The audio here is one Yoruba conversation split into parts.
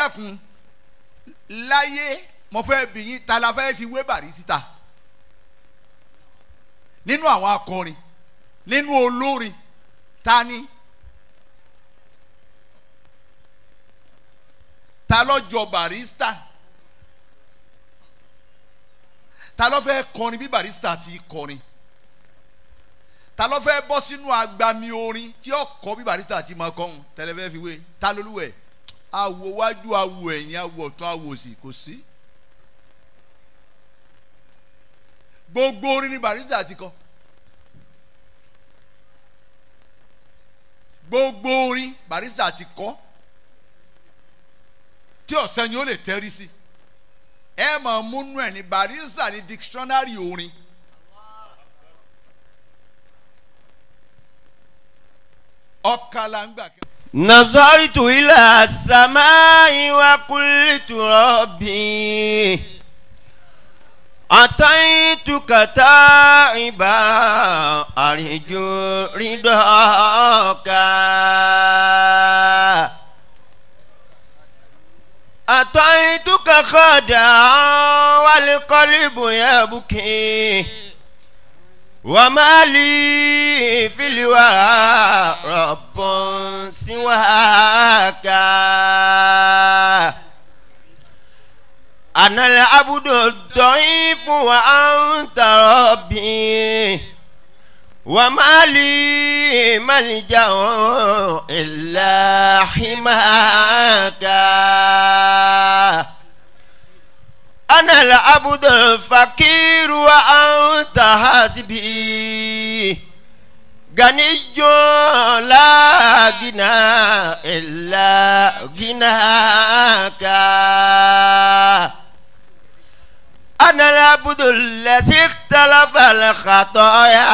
dákun láyé mo fẹ́ bí yín ta la fẹ́ fi wé Barrister nínú àwọn akọrin nínú olórin ta ni ta ló jọ Barrister ta ló fẹ́ kọrin bí Barrister ti kọrin ta ló fẹ́ bọ́ sínú agbami orin tí ó kọ́ bí Barrister ti máa kọ́hún tẹlifẹ́ fi wé ta lolúwẹ̀ awo wájú awo ẹ̀yìn awo ọ̀tún awo òsì kò sí gbogbo orin ni Barrister ti kọ gbogbo orin Barrister ti kọ tí ọ̀sẹ̀ ni ó lè tẹ́rí sí ẹ máa múnú ẹ̀ ní Barrister ní dictionary orin. ọkàlà ń gbà kẹ́. نظرت إلى السماء وقلت ربي أتيتك تائبا أرجو رضاك أتيتك خدعا والقلب يبكي وما لي في الورى رب سواك أنا العبد الضعيف وأنت ربي وما لي ملجأ إلا حماك أنا العبد الفقير وأنت حسبي غني لا غنى إلا غناك أنا العبد الذي اختلف الخطايا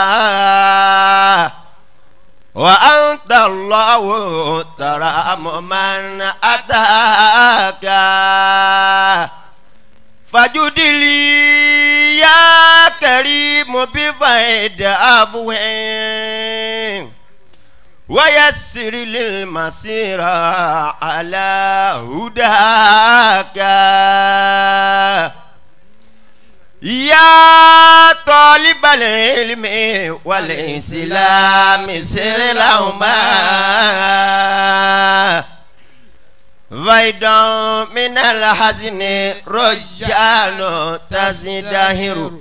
وأنت الله ترام من أتاك فجد لي يا كريم بفيد أفوين ويسر للمسير على هداك يا طالب العلم والإسلام سر لهما فيدا من الحزن رجال تزدهر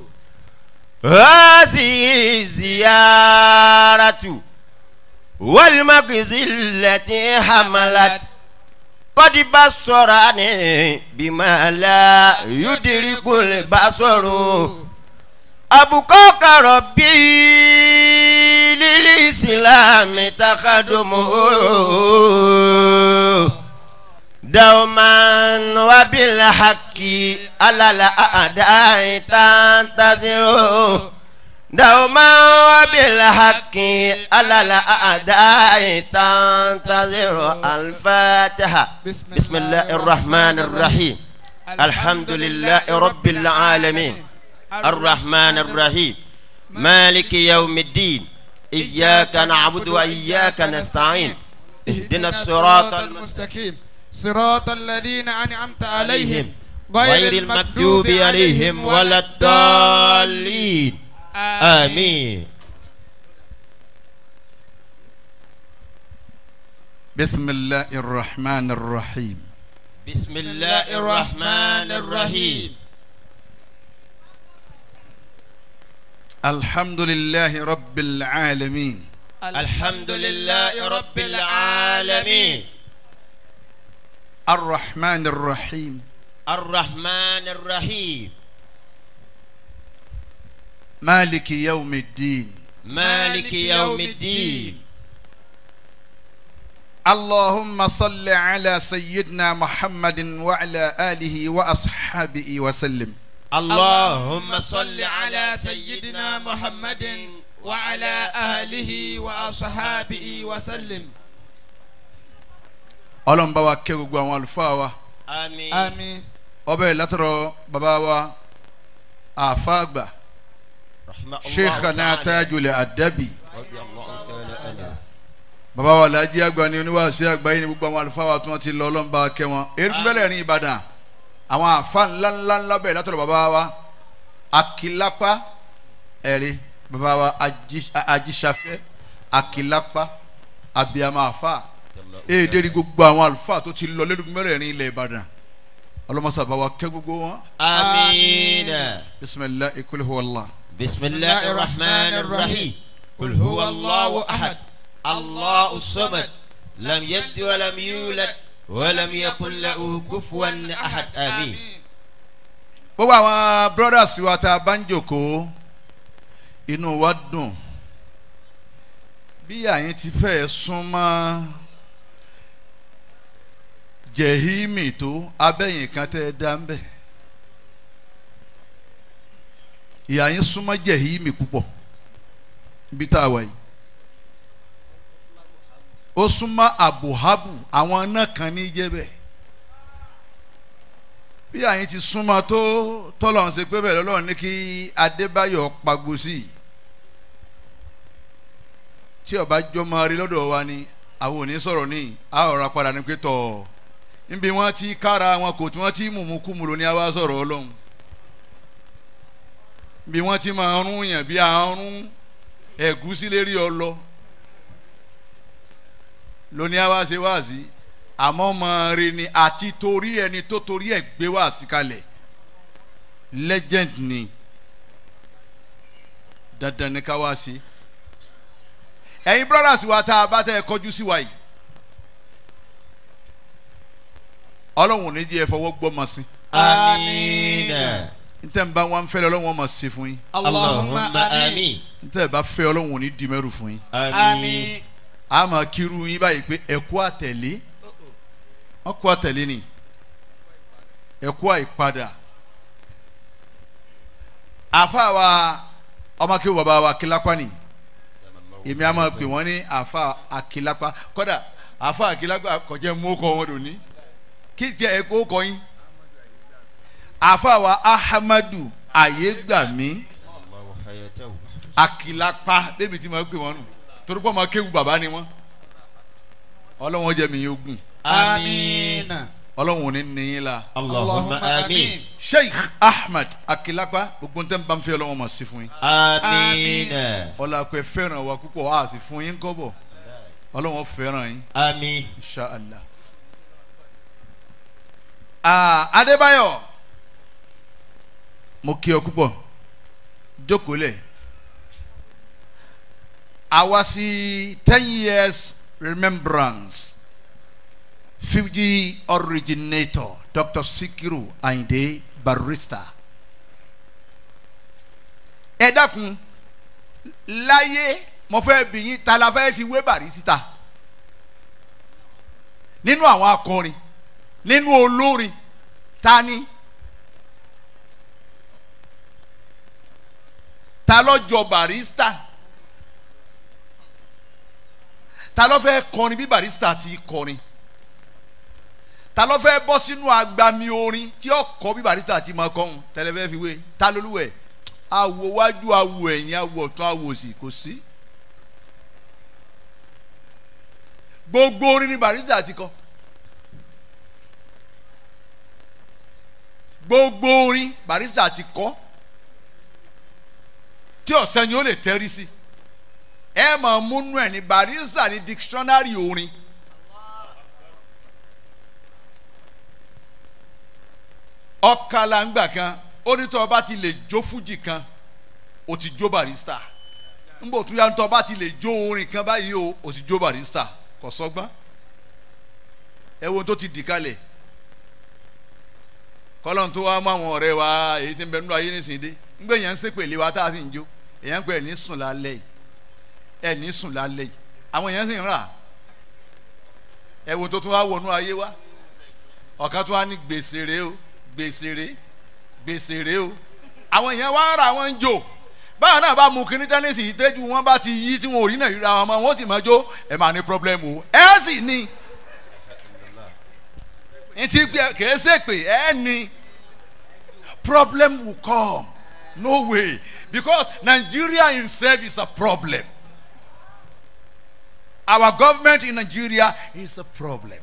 هذه زيارة والمغزى التي حملت قد بصرني بما لا يدرك البصر أبقاك ربي للإسلام تخدمه دوما وبالحق على الأعداء تنتظر دوما وبالحق على الأعداء تنتظر الفاتحة بسم الله الرحمن الرحيم الحمد لله رب العالمين الرحمن الرحيم مالك يوم الدين إياك نعبد وإياك نستعين اهدنا الصراط المستقيم صراط الذين أنعمت عليهم غير المكتوب عليهم ولا الضالين آمين بسم الله الرحمن الرحيم بسم الله الرحمن الرحيم الحمد لله رب العالمين الحمد لله رب العالمين الرحمن الرحيم الرحمن الرحيم مالك يوم الدين مالك يوم الدين اللهم صل على سيدنا محمد وعلى آله وأصحابه وسلم اللهم صل على سيدنا محمد وعلى أهله وأصحابه وسلم ọlọ́run bá wa kẹ́ gbogbo àwọn àlùfáà wa آمين آمين ọbẹ̀ látọ̀rọ̀ bàbá wa àfàgbà رحمة الله sheikhana تعالى. tajul adabi رضي الله تعالى عنه bàbá wa lajì àgbà ni oníwàásí àgbáyé ni gbogbo àwọn àlùfáà wa tí wọ́n ti lọ ọlọ́mùbá kẹ́ wọn erékùn bẹ́lẹ̀ ní Ìbàdàn àwọn àfa ńlá ńlá ńlá bẹ́ẹ̀ látọ̀dọ̀ bàbá wa Akilapa ẹ̀rí bàbá wa Ají- Ajíṣafẹ́ Akilapa abiyama àfa èdè rí gbogbo àwọn àlùfáà tó ti lọ lẹ́dùkún mẹ́rẹ̀ẹ̀rin ilẹ̀ Ìbàdàn ọlọ́mọsá bá wa kẹ́ gbogbo wọn آمين bisimilahi kul huwa Allah بسم الله الرحمن الرحيم قل هو الله أحد الله الصمد لم يلد ولم يولد ولم يكن له كفوا أحد آمين gbogbo àwọn brothers wa tá a bá ń jòkó inú wa dùn bí àyín ti fẹ́ súnmọ́ jẹ̀hímì tó abẹ́yìn kan tẹ́ ẹ dá ń bẹ̀ ìyá yín súnmọ́ jẹ̀hímì púpọ̀ ibi tá a wà yìí ó súnmọ́ àbùhábù àwọn náà kan ní jẹ́ bẹ́ẹ̀ bí àyín ti súnmọ́ tó tọ́lọ̀ ń ṣe pé bẹ́ẹ̀ lọ́lọ́run ní kí Adébáyọ̀ pagbo sí i tí ọba jọmọ rí lọ́dọ̀ wa ni àwọn ò ní sọ̀rọ̀ ní a ọ̀rọ̀ padà ní pé tọ̀ níbi wọ́n ti kára wọn kò tí wọ́n ti mùmú kúmùrò ní àwa sọ̀rọ̀ ọlọ́run bí wọ́n ti máa rún yàn bí àrùn ẹ̀gúsí lérí ọlọ lóní àwa ṣe wá sí àmọ́ ọmọ rẹ ni àti torí ẹni tó torí ẹ̀ gbé wá sí kalẹ̀ legend ni dandan ni ká wá sí ẹ̀yin brothers wa tá a bá tẹ́ ẹ kọjú sí wa yìí ọlọ́run ò ní jẹ́ ẹ fọwọ́ gbọ́ mọ́ sí آمين ntẹ́ ń bá wọn fẹ́ lọ ọlọ́run wọn mọ̀ sí fún yín اللهم آمين ntẹ́ ẹ bá fẹ́ ọlọ́run ò ní di mẹ́rù fún yín آمين a máa kírun yín báyìí pé ẹ̀kú àtẹ̀lé wọ́n kú àtẹ̀lé ni ẹ̀kú àìpadà àfa wa ọmọ kí bàbá wa kílápá ni èmi a máa pè wọ́n ní àfa àkìlápá kọ́dà àfa àkìlápá kọjá mú kọ́ wọn lóní kí tiẹ̀ ẹ̀kú kọ́ yín àfa wa ahamadu ayégbàmí الله حياته akilapa bébí tí ma gbé wọn nù torí pé ọmọ kéwu bàbá ni wọn ọlọ́wọ́n jẹ́ mi yóò gùn آمين ọlọ́wọ́n ní níyìn la اللهم آمين sheikh ahmed akilapa gbogbo ntẹ́ nbà ń fẹ́ ọlọ́wọ́n ma sí fún yín آمين ọlọ́pẹ́ fẹ́ràn wa púpọ̀ a sì fún yín kọ́bọ̀ ọlọ́wọ́n fẹ́ràn yín آمين inshallah. Ah, adébáyọ̀ mo kí ọ púpọ̀ jókòó lẹ̀ àwa sí ten years remembrance fiji originator dr sikiru ayinde barrister ẹ dákun láyé mo fẹ́ bí yín ta la fẹ́ fi wé Barrister nínú àwọn akọrin nínú olórin ta ni ta ló jọ Barrister ta ló fẹ́ kọrin bí Barrister ti kọrin ta ló fẹ́ bọ́ sínú agbami orin tí ó kọ bí Barrister ti máa kọ́hún tẹlifẹ́ fi wé ta lolúwẹ̀ awo wájú awo ẹ̀yìn awo ọ̀tún awo òsì kò sí gbogbo orin ni Barrister ti kọ gbogbo orin Barrister ti kọ tí ọ̀sẹ̀ ni ó lè tẹ́rí sí ẹ máa múnú ẹ̀ ní Barrister ní dictionary orin ọ̀kàlà ńgbà kan ó ní tọ́ ọba ti lè jó fújì kan ó ti jó Barrister ńgbò tó yá ní tọ́ ọba ti lè jó orin kan báyìí o ó ti jó Barrister kò sọ́gbọ́n ẹ wo tó ti dì kalẹ̀ kọ́lọ́n tó wá mú àwọn ọ̀rẹ́ wa èyí tí ń bẹ nínú ayé nísìnyí dé ńgbà yẹn ń sèpèlé wa tá a sì ń jó èyàn ń pè ẹ̀ ní sùn lálẹ́ yìí ẹ̀ ní sùn lálẹ́ yìí àwọn èèyàn sì ń rà ẹ wo tó tún wá wọnú ayé wa ọ̀kan tó wá ní gbèsè rèé o gbèsè rèé gbèsè rèé o àwọn èèyàn wá ń ra wọn ń jò báwọn náà bá mu kíní tẹ́nísì yìí tẹ́jú wọn bá ti yí tí wọn ò rí náà ríra wọn mọ́ wọn sì máa jó ẹ máa ní pọ́blẹ́mù o ẹ sì ní ntí kìí ṣèpè ẹ ní problem will come no way because Nigeria himself is a problem our government in Nigeria is a problem.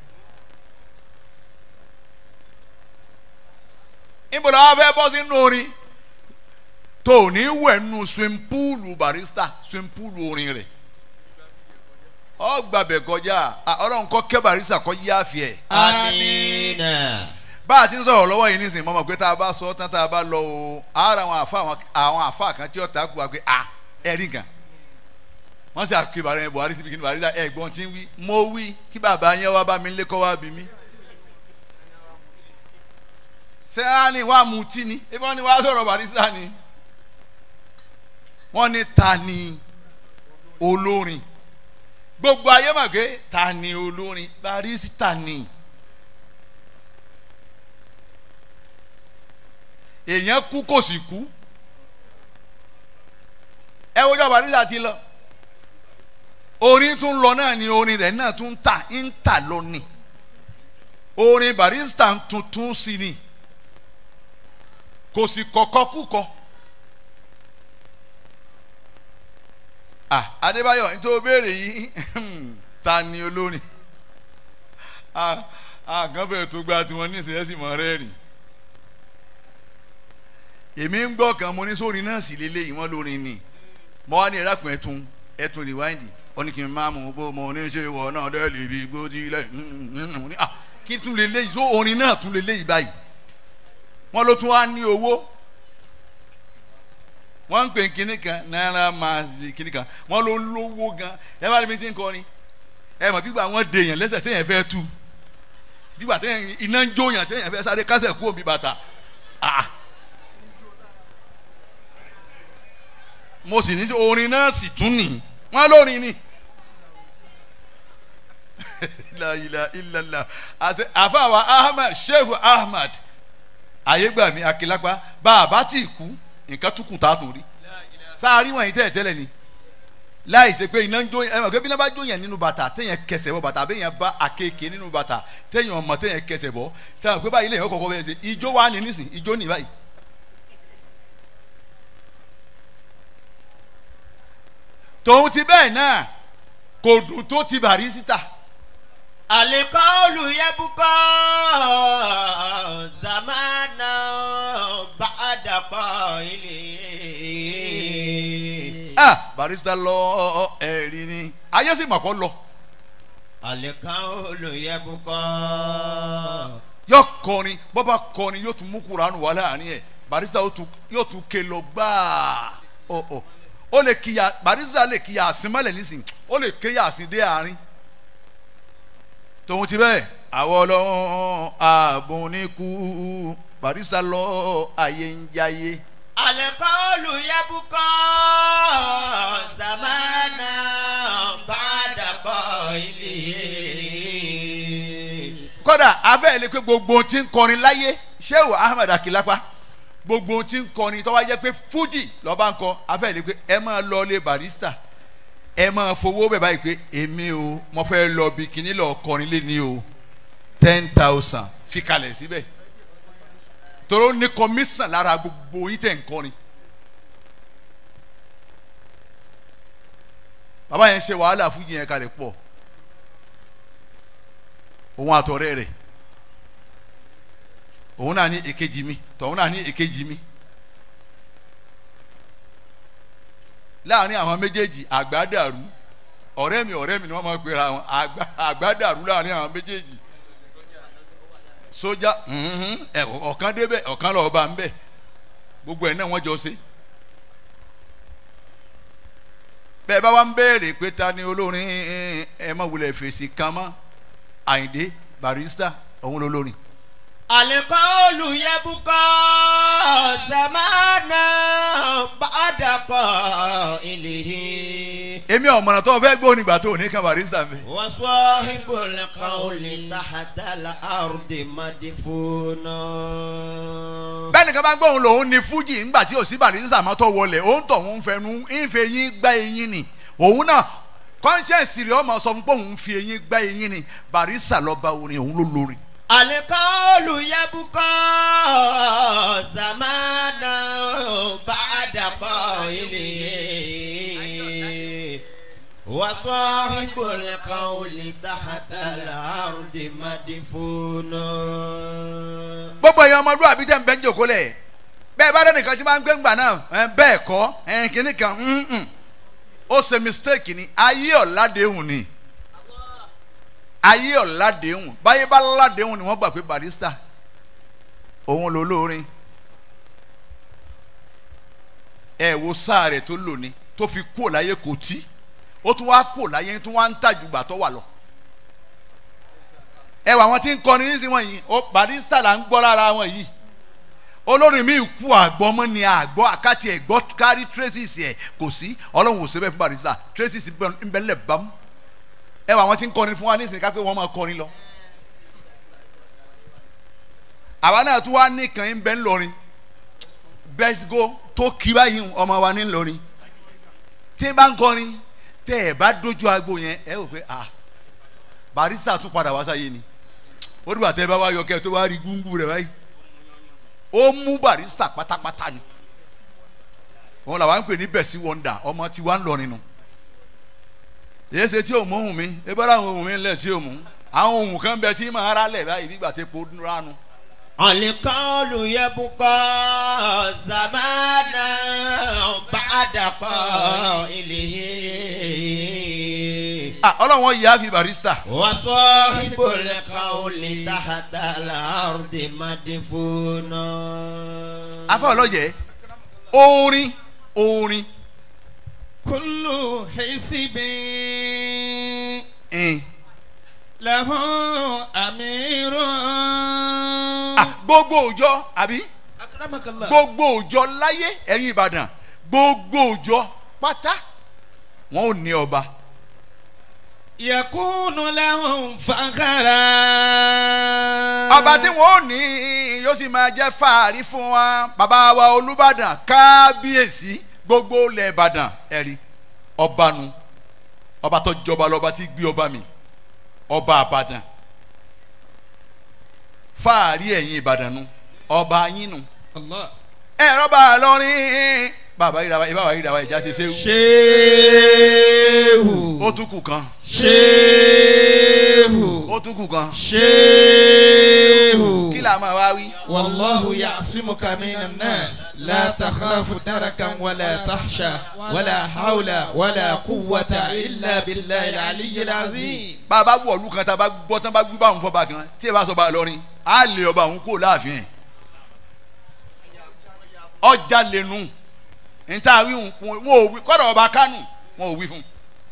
níbo la wá fẹ́ bọ́ sínú orin tó ní wẹ̀ nù swim pool barista swim pool orin rẹ̀ ọ gbàbẹ̀ kọjá à, ọlọ́run kọ́ kẹ́ barista kọ́ yí àfẹ́ Amina. bá a ti ń sọ̀rọ̀ lọ́wọ́ yìí nísìnyí mọ́mọ́ pé tá a bá sọ tán tá a bá lọ o ara àwọn àfa àwọn- àwọn àfa kan tí ó ta kú wa pé a ẹ̀rí kan wọ́n sì àkè bàrẹ̀ Buhari síbi kí ni Buhari sá ẹ̀gbọ́n tí ń wí mo wí kí bàbá yẹn wá bá mi lé kọ́ wá bí mi. ṣé á ní wàá mutí ni ebi wọ́n ní wàá sọ̀rọ̀ Barrister ni wọ́n ní ta ni olórin gbogbo ayé mọ̀ pé ta ni olórin Barrister ni. èèyàn kú kò sì kú ẹ wọ́jọ́ Barrister ti lọ orin tún lọ náà ni orin rẹ̀ náà tún tà ń tà lónìí orin Barrister tuntun sí ni kò sì kọ̀kọ́ kúkọ. ah Adébáyọ̀ nítorí o béèrè yìí ta ni olórin ah ah kan fẹ́ẹ́ tó gba tiwọn ní ìṣẹ̀lẹ̀ sì mọ̀ rẹ́rìn èmi ń gbọ́ kan mo ní sórin náà sì lélẹ́yìí wọ́n lórin ni mo wá ní ẹ̀rákùn ẹ̀tún ẹ̀tún rìwáìndì ó ní kí n máa mú bó mo ní ṣe wọ̀ náà dẹ́ lè rí gbódì lẹ́yìn mo ní à kí tún lélẹ́yìí só orin náà tún lélẹ́yìí báyìí wọ́n ló tún wá ní owó wọ́n ń pè kínní kan náírà máa di kínní kan wọ́n ló lówó gan ẹ bá rí mi tí ń kọrin ẹ mọ̀ gbígbà wọ́n de èèyàn lẹ́sẹ̀ téèyàn fẹ́ tú gbígbà téèyàn iná ń jó yàn téèyàn fẹ́ sáré kásẹ̀ kú òbí bàtà ah mo sì ní orin náà sì tún nì wọ́n lórin ni la ilaha illallah àti àfàwà ahmed sheikh ahmed ayégbàmí akilapa bá a bá tí kú nǹkan túkùn tá a tó rí sáárì wọ̀nyí tẹ̀ tẹ́lẹ̀ ni láì ṣe pé iná ń jó ẹ mọ̀ pé bí iná bá jó yẹn nínú bàtà téèyàn kẹsẹ̀ bọ́ bàtà àbẹ́yẹn bá àkekèé nínú bàtà téèyàn ọmọ téèyàn kẹsẹ̀ bọ́ sẹ́wọ̀n pé báyìí lèyàn kọ̀ọ̀kan bẹ́ẹ̀ ṣe ijó wa ní nísìn ijó ní báyìí. tòun ti bẹ́ẹ̀ náà kò dùn tó ti Barrister Alikọ́ọ̀lù yẹ́bùkọ́ zamana bàdàkọ́ ilé. ah Barrister lọ ẹ̀rí ni ayé sì mọ̀ kọ́ lọ Alikọ́ọ̀lù yẹ́bùkọ́. yóò kọrin bọ́bá kọrin yóò tún mú kuranu wà láàrin ẹ̀ Barrister yóò tún- yóò tún ké lọ gbáà ọ ọ ó lè kíyà Barrister lè kíyà àsìmọ́lẹ̀ nísìn ó lè ké yàsìn dé àárín tòun ti bẹ́ẹ̀ àwọn ọlọ́run ààbùn ní kú Barrister lọ ayé ń jayé Alikọ́ọ̀lù yẹ́bùkọ́ zamana bàdàkọ́ ilé. kódà afẹ́ ilé pé gbogbo ohun tí ń kọrin láyé Shehu Ahmed Akilapa gbogbo ohun tí ń kọrin tó wá jẹ́ pé fújì lọ́ba ń kọ afẹ́ ilé pé ẹ máa lọ lé Barrister ẹ máa fowó bẹ̀ báyìí pé èmi o mo fẹ́ lọ bí kíní lọ kọrin lé ní o ten thousand fi kalẹ̀ síbẹ̀ toro ní kọmísàn lára gbogbo yín tẹ̀ ń kọrin bàbá yẹn ṣe wàhálà fújì yẹn kalẹ̀ pọ̀ òun àtọ̀rẹ́ rẹ̀ òun náà ní èkejì mi tọ̀hún náà ní èkejì mi láàrin àwọn méjèèjì àgbà dàrú ọ̀rẹ́ mi ọ̀rẹ́ mi ni wọ́n máa ń pera wọn àgbà àgbà dàrú láàrin àwọn méjèèjì sójà mhm, ẹ, ọ̀kan débẹ̀ ọ̀kan lọ́ọ́ bá ń bẹ̀ gbogbo ẹ̀ náà wọ́n jọ ṣe bẹ́ẹ̀ bá wa ń béèrè pé ta ni olórin ẹ má wulẹ̀ fèsì kan mọ́ Àyìndé Barrister òun lolórin Alikọ́ọ̀lù yẹ́bùkọ́ zamana bàdàkọ́ ilé. èmi ọ̀mọ̀ràn tó o fẹ́ gbóhùn nígbà tó o ní kan Barrister mi. وصاحب القول تحت الأرض مدفون bẹ́ẹ̀ nìkan bá gbóhùn lòun ní fújì ńgbà tí òsì Barrister máa tọ́ wọlé òun tọ̀ òun fẹnu ìfẹ́ yín gbá eyín ni òun náà conscience rẹ̀ ọmọ sọ fún pé òun fi eyín gbá eyín ni Barrister lọ́ba orin òun ló lórin. القول يبقى زمانا بعد قائله وصاحب القول تحت الأرض مدفون gbogbo èèyàn ọmọlúwàbí tẹ̀ ń bẹ́ ń jòkó lẹ̀ bẹ́ẹ̀ bá dẹ́nìkan tí máa ń gbé ńgbà náà ẹ̀ bẹ́ẹ̀ kọ́ ẹ̀ kìíní kan mm-mm. ó ṣe mistake ni ayé ọ̀làdéhùn ni ayé ọ̀làdéhùn báyé bá ládéhùn ni wọ́n gbà pé barista òun ló lóorin ẹ wo sáà rẹ̀ tó lò ní tó fi kúò láyé kò tí ó tún wá kúò láyé tó wá ń tàjùgbà tó wà lọ ẹ wà wọn tí ń kọrin nísìnyí wọ̀nyí ó barista là ń gbọ́ lára wọn yìí olórin mi kú àgbọ̀ mọ́ ni àgbọ̀ àkàtì ẹ̀ gbọ́ kárí traces ẹ̀ kò sí ọlọ́run ò sẹ́bẹ̀ fún barista traces ń bẹ lẹ̀ bámú ẹ wà wọn tí ń kọrin fún wa nísìnyí ká pé wọ́n máa kọrin lọ àwa náà tún wá nìkan ń bẹ ń lọrin bẹ́sígò tó kí báyìí ọmọ wa ní lọrin tí ń bá ń kọrin tẹ́ ẹ bá dójú agbo yẹn ẹ wò pé ah barista tún padà wá sáyé ni ó dìgbà tẹ́ ẹ bá wá yọ kẹ́ ẹ tó wá rí gúngún rẹ̀ báyìí ó mú barista pátápátá ni wọn làwọn ń pè ní bẹ̀sí wọ́ndà ọmọ tí wàá ń lọrin nu èyí ṣe tí ò mú ohun mi ẹ bá láwọn ohun mi ńlẹ̀ tí ò mú àwọn ohun kan bẹ tí màá rà lẹ̀ báyìí bí gbà tẹ́ po ránu القول يبقى زمانا بعد قائله ah ọlọ́run wọn yà á fi barista وصاحب القول تحت الأرض مدفون afa ọlọ́yẹ orin orin كل حزب ẹn له أمير ah gbogbo òjọ àbí أكرمك الله gbogbo òjọ láyé ẹ̀yin ìbàdàn gbogbo òjọ pátá wọn ò ní ọba يكون لهم فخرا ọba tí wọn ò ní yóò sì máa jẹ́ fàárí fún wa bàbá wa olùbàdàn kábíyèsí gbogbo ilẹ̀ ìbàdàn ẹ̀rí ọba nu ọba tó jọba lọ́ba tí gbé ọba mi ọba àbàdàn fàárí ẹ̀yin ìbàdàn nu ọba yín nu الله ẹ̀rọ bá a lọ́rin bàbá yìí dàbà ìbáwá yìí dàbà ìjà ṣe ṣéwù شيخ ó tún kù kan شيخ ó tún kù kan شيخ kí là máa wá wí. والله يعصمك من الناس لا تخاف دركا ولا تخشى ولا حول ولا قوة إلا بالله العلي العظيم bàbá wọ̀ ọ̀lú kan tá a bá gbọ́ tán bá gbé báwọn fọba kan tí ẹ bá sọ bá a lọ́rin á lè ọba òun kó láàfin ẹ̀ ọjà lẹ́nu níta wí wọn ò wí kọ́dọ̀ ọba kánù wọn ò wí fún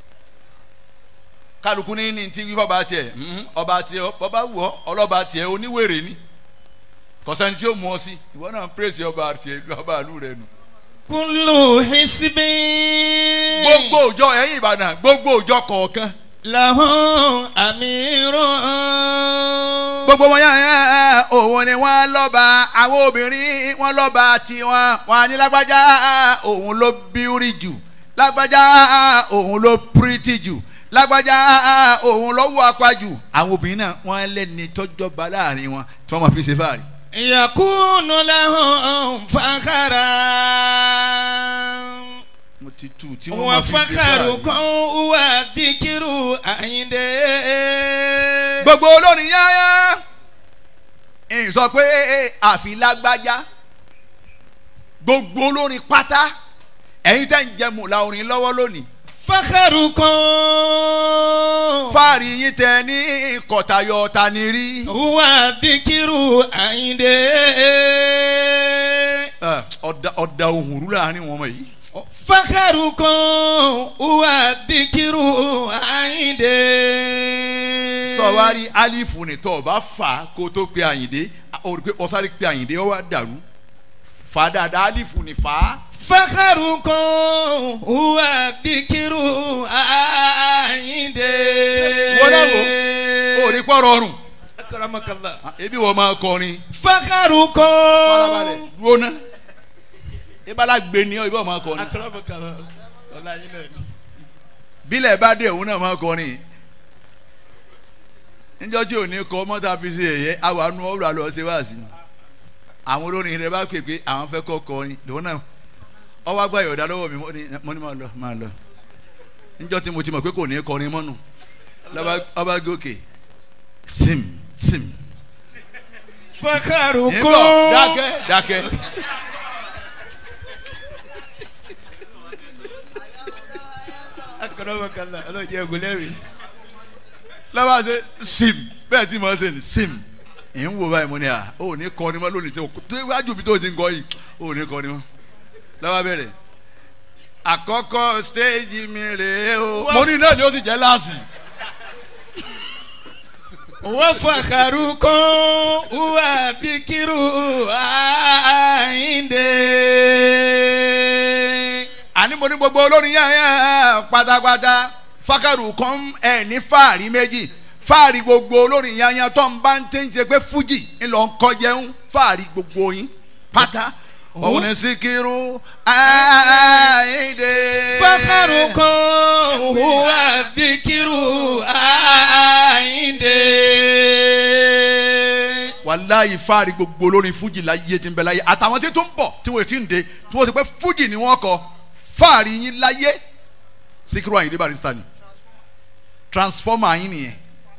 kálukú ní ní ti wí fọba tiẹ̀ mhm, ọba tiẹ̀ ọba wù ọ́ ọlọ́ba tiẹ̀ oníwèrè ni kọ̀sẹ́ni tí ó mú ọ sí ìwọ náà ń pèsè ọba tiẹ̀ ọba àlù rẹ nù. كل حزب gbogbo òjọ ẹ̀yìn ìbàdàn gbogbo òjọ kọ̀ọ̀kan له أمير gbogbo wọn yẹn yẹn òun ni wọn lọ́ba àwọn obìnrin wọn lọ́ba tiwọn wọn ní lágbájá òun ló bíúrì jù lágbájá òun ló pírítì jù lágbájá òun ló wọ apá jù àwọn obìnrin náà wọn lẹ́ni tọ́jọba láàrin wọn tí wọ́n máa fi ṣe fáàrí. يكون لهم فخرا mo ti tu tí wọ́n máa fi ṣe وفخركم fáàrí. هو ذكر عندي gbogbo olórin yáyá ń sọ pé àfi lágbájá gbogbo olórin pátá ẹ̀yin tẹ́ ń jẹ mùlá orin lọ́wọ́ lónìí فخركم fáàrí yín tẹ ní kọ̀tàyọ̀ tani rí. هو ذكر عندي Ẹ, ọ̀dà ọ̀dà ohun rú láàrin wọn mọ̀ yìí. فخركم هو ذكر عندي sọ̀wárí alifu ni tọ́ ọ bá fà á kó tó pe àyìndé o rí pé ọ̀sáré pe àyìndé ọ wá dàrú fà á dáadáa alifu ni fà á. فخركم هو ذكر عندي wọ́n náà wò ó rí pọ́ rọrùn أكرمك الله ebi wọ́n máa kọrin فخركم farabalẹ̀ dúró ná ibala gbé ni ọ ibi wọ́n máa kọrin أكرمك الله والله ينال bílẹ̀ bá dé òun náà máa kọrin níjọ́ tí ò ní kọ mọ́tà fi ṣe ẹ̀yẹ àwọn anú ọ̀rọ̀ àlọ́ ṣe wá sí i àwọn olórin rẹ bá pè pé àwọn fẹ́ kọ́ kọrin lòun náà ọwọ́ agbá ìyọ̀dá lọ́wọ́ mi mo ní mo ní máa lọ máa lọ níjọ́ tí mo ti mọ̀ pé kò ní kọrin mọ́nu lọ́ba ọba gòkè sim sim fakaru nígbà kó. dákẹ́ dákẹ́ akọlọ́mọkànlá ọlọ́jẹ́ ògùnlẹ́rì. lọ́ba ṣe sim bẹ́ẹ̀ tí mo ṣe ní sim ì ń wo báyìí mo ní à ó ní kọrin mọ́ lónìí tó tó iwájú mi tó ti ń kọ yìí ó ní kọrin mọ́ lọ́ba bẹ̀rẹ̀ àkọ́kọ́ stéèjì mi rèé o mo ní náà ni ó sì jẹ́ láàsì. wọ́n fakaru kó wà bíkírù àyíǹde. àní mo ní gbogbo olórin yẹn yẹn pátápátá fákàrù kan ẹ ní fáàrí méjì fáàrí gbogbo olórin yẹn yẹn tó ń bá ń tẹ́ ń ṣe pé fújì ńlọ ń kọjẹun fáàrí gbogbo yín pátá òun ní síkírù àìdè. fakaru kó wà bíkírù àyíǹde. wàláyé fáàrí gbogbo olórin fújì láyé tí ń bẹ láyé àtàwọn tí tó ń bọ̀ tí wọ́n ti ń de tí wọ́n ti pẹ́ fújì ni wọ́n kọ fáàrí yín láyé síkírù àyìndé barista ni transformer yín nìyẹn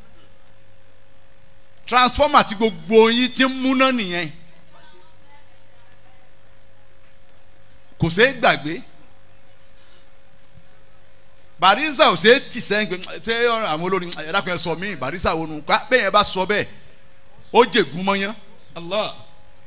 transformer tí gbogbo yín ti ń múná nìyẹn kò ṣeé gbàgbé barisa ò ṣeé tì sẹ́yìn pé ṣé àwọn olórin ẹ̀dá kan sọ mí barisa wo nu ká bẹ́ẹ̀ yẹn bá sọ bẹ́ẹ̀ ó jègún mọ́yán Allah.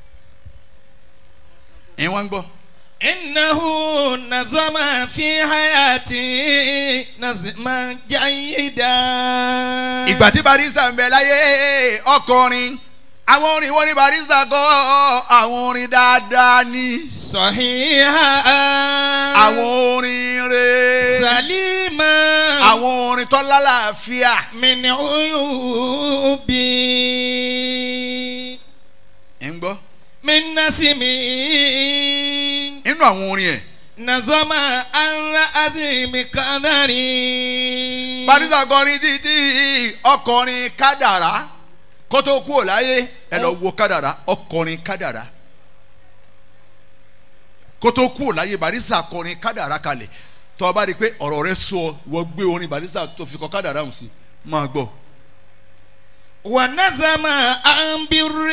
ẹ̀yin wá ń gbọ́ إنه نظم في حياتي نظما جيدا ìgbà tí barista ń bẹ láyé ọkọrin àwọn orin wọn ní barista kọ àwọn orin dáadáa ni صحيحا àwọn orin re سليما àwọn orin tó lálàáfíà من عيوبي ń gbọ́ من نسمي inú àwọn orin ẹ̀ نظم الرأسم قدري barista kọrin títí ọkọrin kádàrá kó tó kú ò láyé ẹ lọ wo kádàrá ọkọrin kádàrá kó tó kú ò láyé barista kọrin kádàrá kalẹ̀ tó o bá rí i pé ọ̀rọ̀ rẹ sọ wọ́n gbé orin barista tó fi kọ kádàrá hùn sí máa gbọ́. ونظم عن بر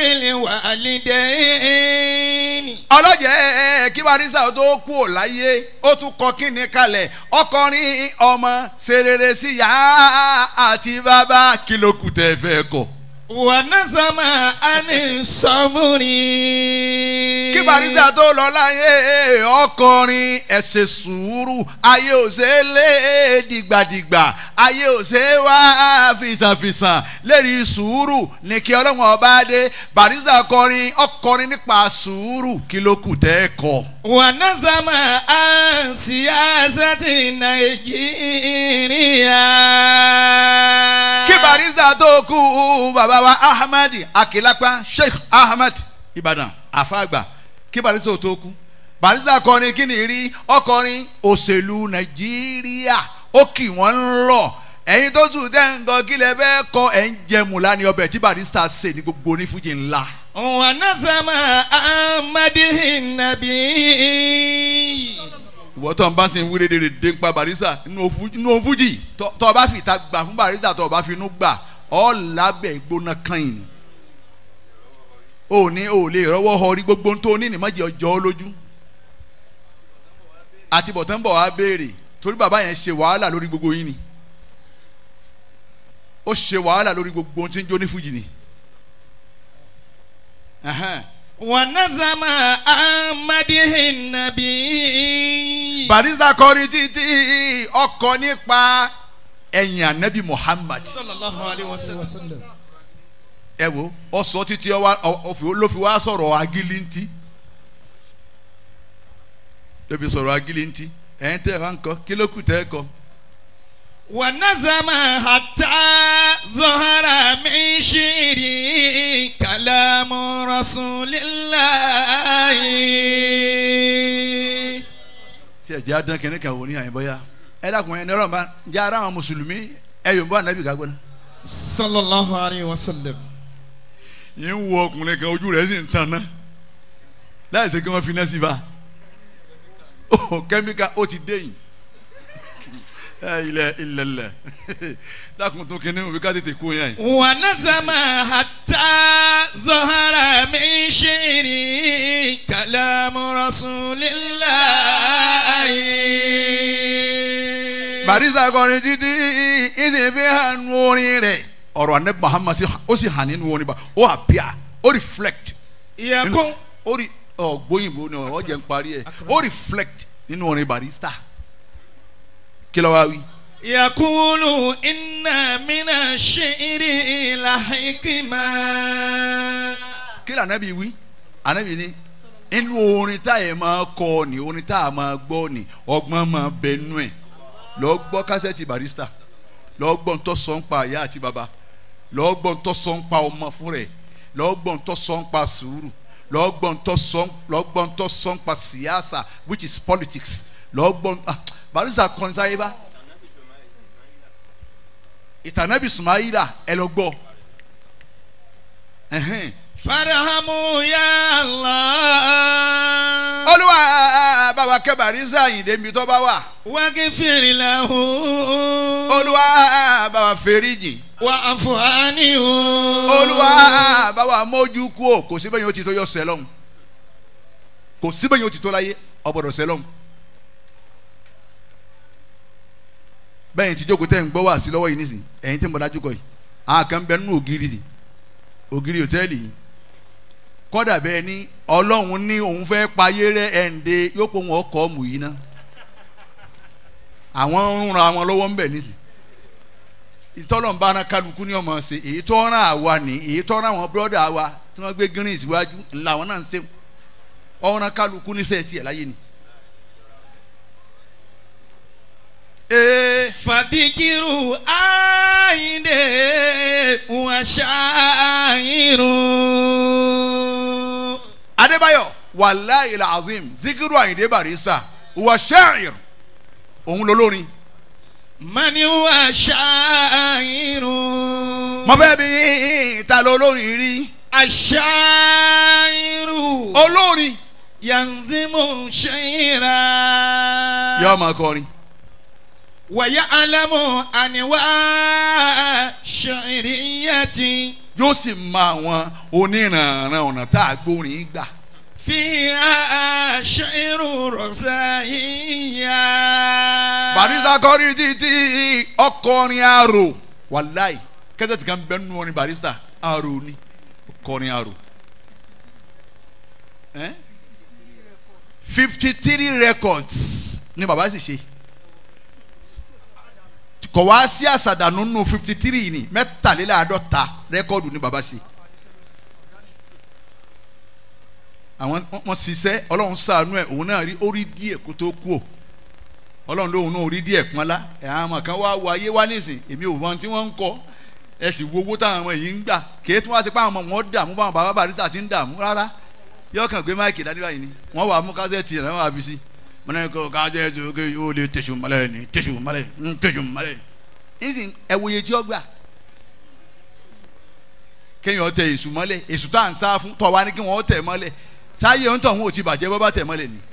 الوالدين ọlọ́jẹ́ kí barisa tó kú ò láyé ó tún kọ kíni kalẹ̀ ọkọrin ọmọ serere sí ya àti bàbá kí ló kù tẹ́ fẹ́ kọ. ونظم عن الصبر kí barisa tó lọ láyé ọkọrin ẹ ṣe sùúrù ayé ò ṣe é lé dìgbàdìgbà ayé ò ṣe é wá fìsànfìsàn lérí sùúrù ní kí ọlọ́run ọba dé barisa kọrin ọkọrin nípa sùúrù kí ló kù tẹ́ kọ. ونظم عن سياسة نيجيريا kí barista tó kú bàbá wa ahmed akilapa sheikh ahmed ibadan afagba kí barista tó kú barista kọrin kí ni rí ọkọrin òṣèlú nàìjíríà ó kì wọ́n ń lọ ẹ̀yin tó sùn tẹ́ ń gan kí lẹ fẹ́ kọ ẹ̀ ń jẹmu lánìí ọbẹ̀ tí barista ṣe ní gbogbo onífújì ńlá ونظم عن مدح النبي ìwọ tó ń bá ti ń wí dédé dé ń pa barista nínú òfújì tó o bá fi ìta gbà fún barista tó o bá fi inú gbà ọ́ lábẹ́ ìgbóná kan yìí o ní o lè rọwọ́ họ rí gbogbo ohun tó ní ní mọ́jì ọjọ́ ọ lójú àti bọ̀tán bọ̀ wá béèrè torí bàbá yẹn ṣe wàhálà lórí gbogbo yín ni ó ṣe wàhálà lórí gbogbo ohun tí ń jó ní fújì ni. Ẹhẹ́n. ونظم عن مدح النبي barista kọrin títí ọkọ nípa ẹ̀yìn anabi muhammad صلى الله عليه وسلم ẹ wo ọsọ títí ọwá ọfì ló fi wá sọ̀rọ̀ agilinti ló fi sọ̀rọ̀ agilinti ẹ̀yin tẹ́ ẹ bá ń kọ kí ló kù tẹ́ ẹ kọ. ونظم حتى ظهر من شعري كلام رسول الله tí ẹ jẹ́ adán kẹ́ni kan wò ní àyìnbọ́yá ẹ dákun ẹ nẹ́rọ̀ bá jẹ́ ara àwọn mùsùlùmí ẹ yóò bọ́ anabi ká gbọ́n. صلى الله عليه وسلم yìí ń wo ọkùnrin kan ojú rẹ̀ sì ń tan ná láì ṣe kí wọ́n fi iná sí i bá ó kẹ́míkà ó ti dé yìí ilẹ̀ ilẹ̀ lẹ̀ dákun tó kíní òwe ká tètè kó yẹn. ونظم حتى ظهر من شعره كلام رسول الله barisa kọrin títí ìsìn fi hàn nù orin rẹ̀ ọ̀rọ̀ anabi muhammad sì ó sì hàn nínú orin bá ó appear ó reflect يكون ó rí ọgbóyìnbó ni ọ jẹ́ ń parí ẹ̀ ó reflect nínú orin barista kí ló wá wí. يقول إن من الشعر لحكمة kí ló anabi wí anabi ní inú orin tá ẹ máa kọ ni orin tá a máa gbọ́ ni ọgbọ́n máa bẹ nú ẹ̀ lọ gbọ́ kásẹ̀tì barista lọ gbọ́ ń tọ́ sọ ń pa ìyá àti bàbá lọ gbọ́ ń tọ́ sọ ń pa ọmọ fún rẹ̀ lọ gbọ́ ń tọ́ sọ ń pa sùúrù lọ gbọ́ ń tọ́ sọ lọ gbọ́ ń tọ́ sọ ń pa siyasa which is politics lọ gbọ́ ń ah barista kọrin sáyé bá ìtànàbì sùmáyìlà ẹ lọ gbọ́ ẹ̀hẹ́n. فارحموا يا الله olúwa bàbá kẹbàrí sáyìndé mi tó bá wà واغفر له olúwa bàbá fèrèjì واعف عنه olúwa bàbá mójú kú o kò síbẹ̀ yín ó ti tó yọ sẹlọ́n kò síbẹ̀ yín ó ti tó láyé ọ̀bọ̀dọ̀ sẹlọ́n bẹ́ẹ̀ tí jókòó tẹ́ ń gbọ́ wá sí lọ́wọ́ yìí nísìn ẹ̀yin tí mo dájú kọ yìí àwọn kan bẹ nínú ògiri yìí ògiri hòtẹ́ẹ̀lì yìí kọ́dà bẹ́ẹ̀ ni ọlọ́run ní òun fẹ́ payé rẹ ẹ̀ǹde yóò pọ̀ wọn ọkọ̀ ọ̀mù yìí ná àwọn ń ran àwọn lọ́wọ́ ń bẹ̀ nísìn ìtọ́lọ́n bá rán kálukú ní ọmọ ṣe èyí tó rán àwa ní èyí tó rán àwọn bírọ́dà wa tí wọ́n gbé green síwájú ńlá àwọn náà ń ṣe ọ̀ràn kálukú níṣẹ́ tiẹ̀ láyé ni. ee فذكر عيد وشاعر adébáyọ̀ wàláyé làzim zikiru ayinde barista wà ṣáàyìr òun lolórin من هو شاعر mo fẹ́ bí ta lolórin rí الشاعر olórin ينظم شعرا yóò máa kọrin ويعلم أنواع شعرية yóò sì mọ àwọn oníranran ọ̀nà tá a gbórin gbà فيها شعر رزائية barista kọrin títí ọkọrin arò wàláì kẹsẹ̀tì kan bẹ́ẹ̀ nù orin barista arò ni ọkọrin arò fifty three records ni baba sì ṣe kò wá sí àṣàdànù nù fifty three ni mẹ́tàléláàádọ́ta rẹ́kọ̀dù ni baba ṣe àwọn wọn ṣiṣẹ́ ọlọ́run ṣàánú ẹ̀ òun náà rí orí díẹ̀ kó tó kú o ọlọ́run lóhun náà orí díẹ̀ pọ́nlá ẹ̀ àwọn ọmọ kan wá wọ ayé wá nísìn èmi ò mọ tí wọ́n ń kọ́ ẹ sì wo owó táwọn ọmọ yìí ń gbà kéé tí wọ́n á ti pa àwọn ọmọ wọn dààmú báwọn bàbá barista ti ń dààmú rárá yóò kàn gbé máìkì dání báyìí ni wọ́n wà mú kásẹ̀tì rẹ̀ wọ́n wà fi sí mọ̀nà kó kásẹ̀tì òkè yóò lè tẹ̀sù mọ́lẹ̀ ni tẹ̀sù mọ́lẹ̀ ń tẹ̀sù mọ́lẹ̀ nísìn ẹ wòye tí ó gbà kéèyàn tẹ èṣù mọ́lẹ̀ èṣù tá à ń sá fún tọ́ wa ní kí wọ́n tẹ̀ mọ́lẹ̀ sáyé ń tọ̀ wọn ò ti bàjẹ́ bọ́ bá tẹ̀ mọ́lẹ̀ ni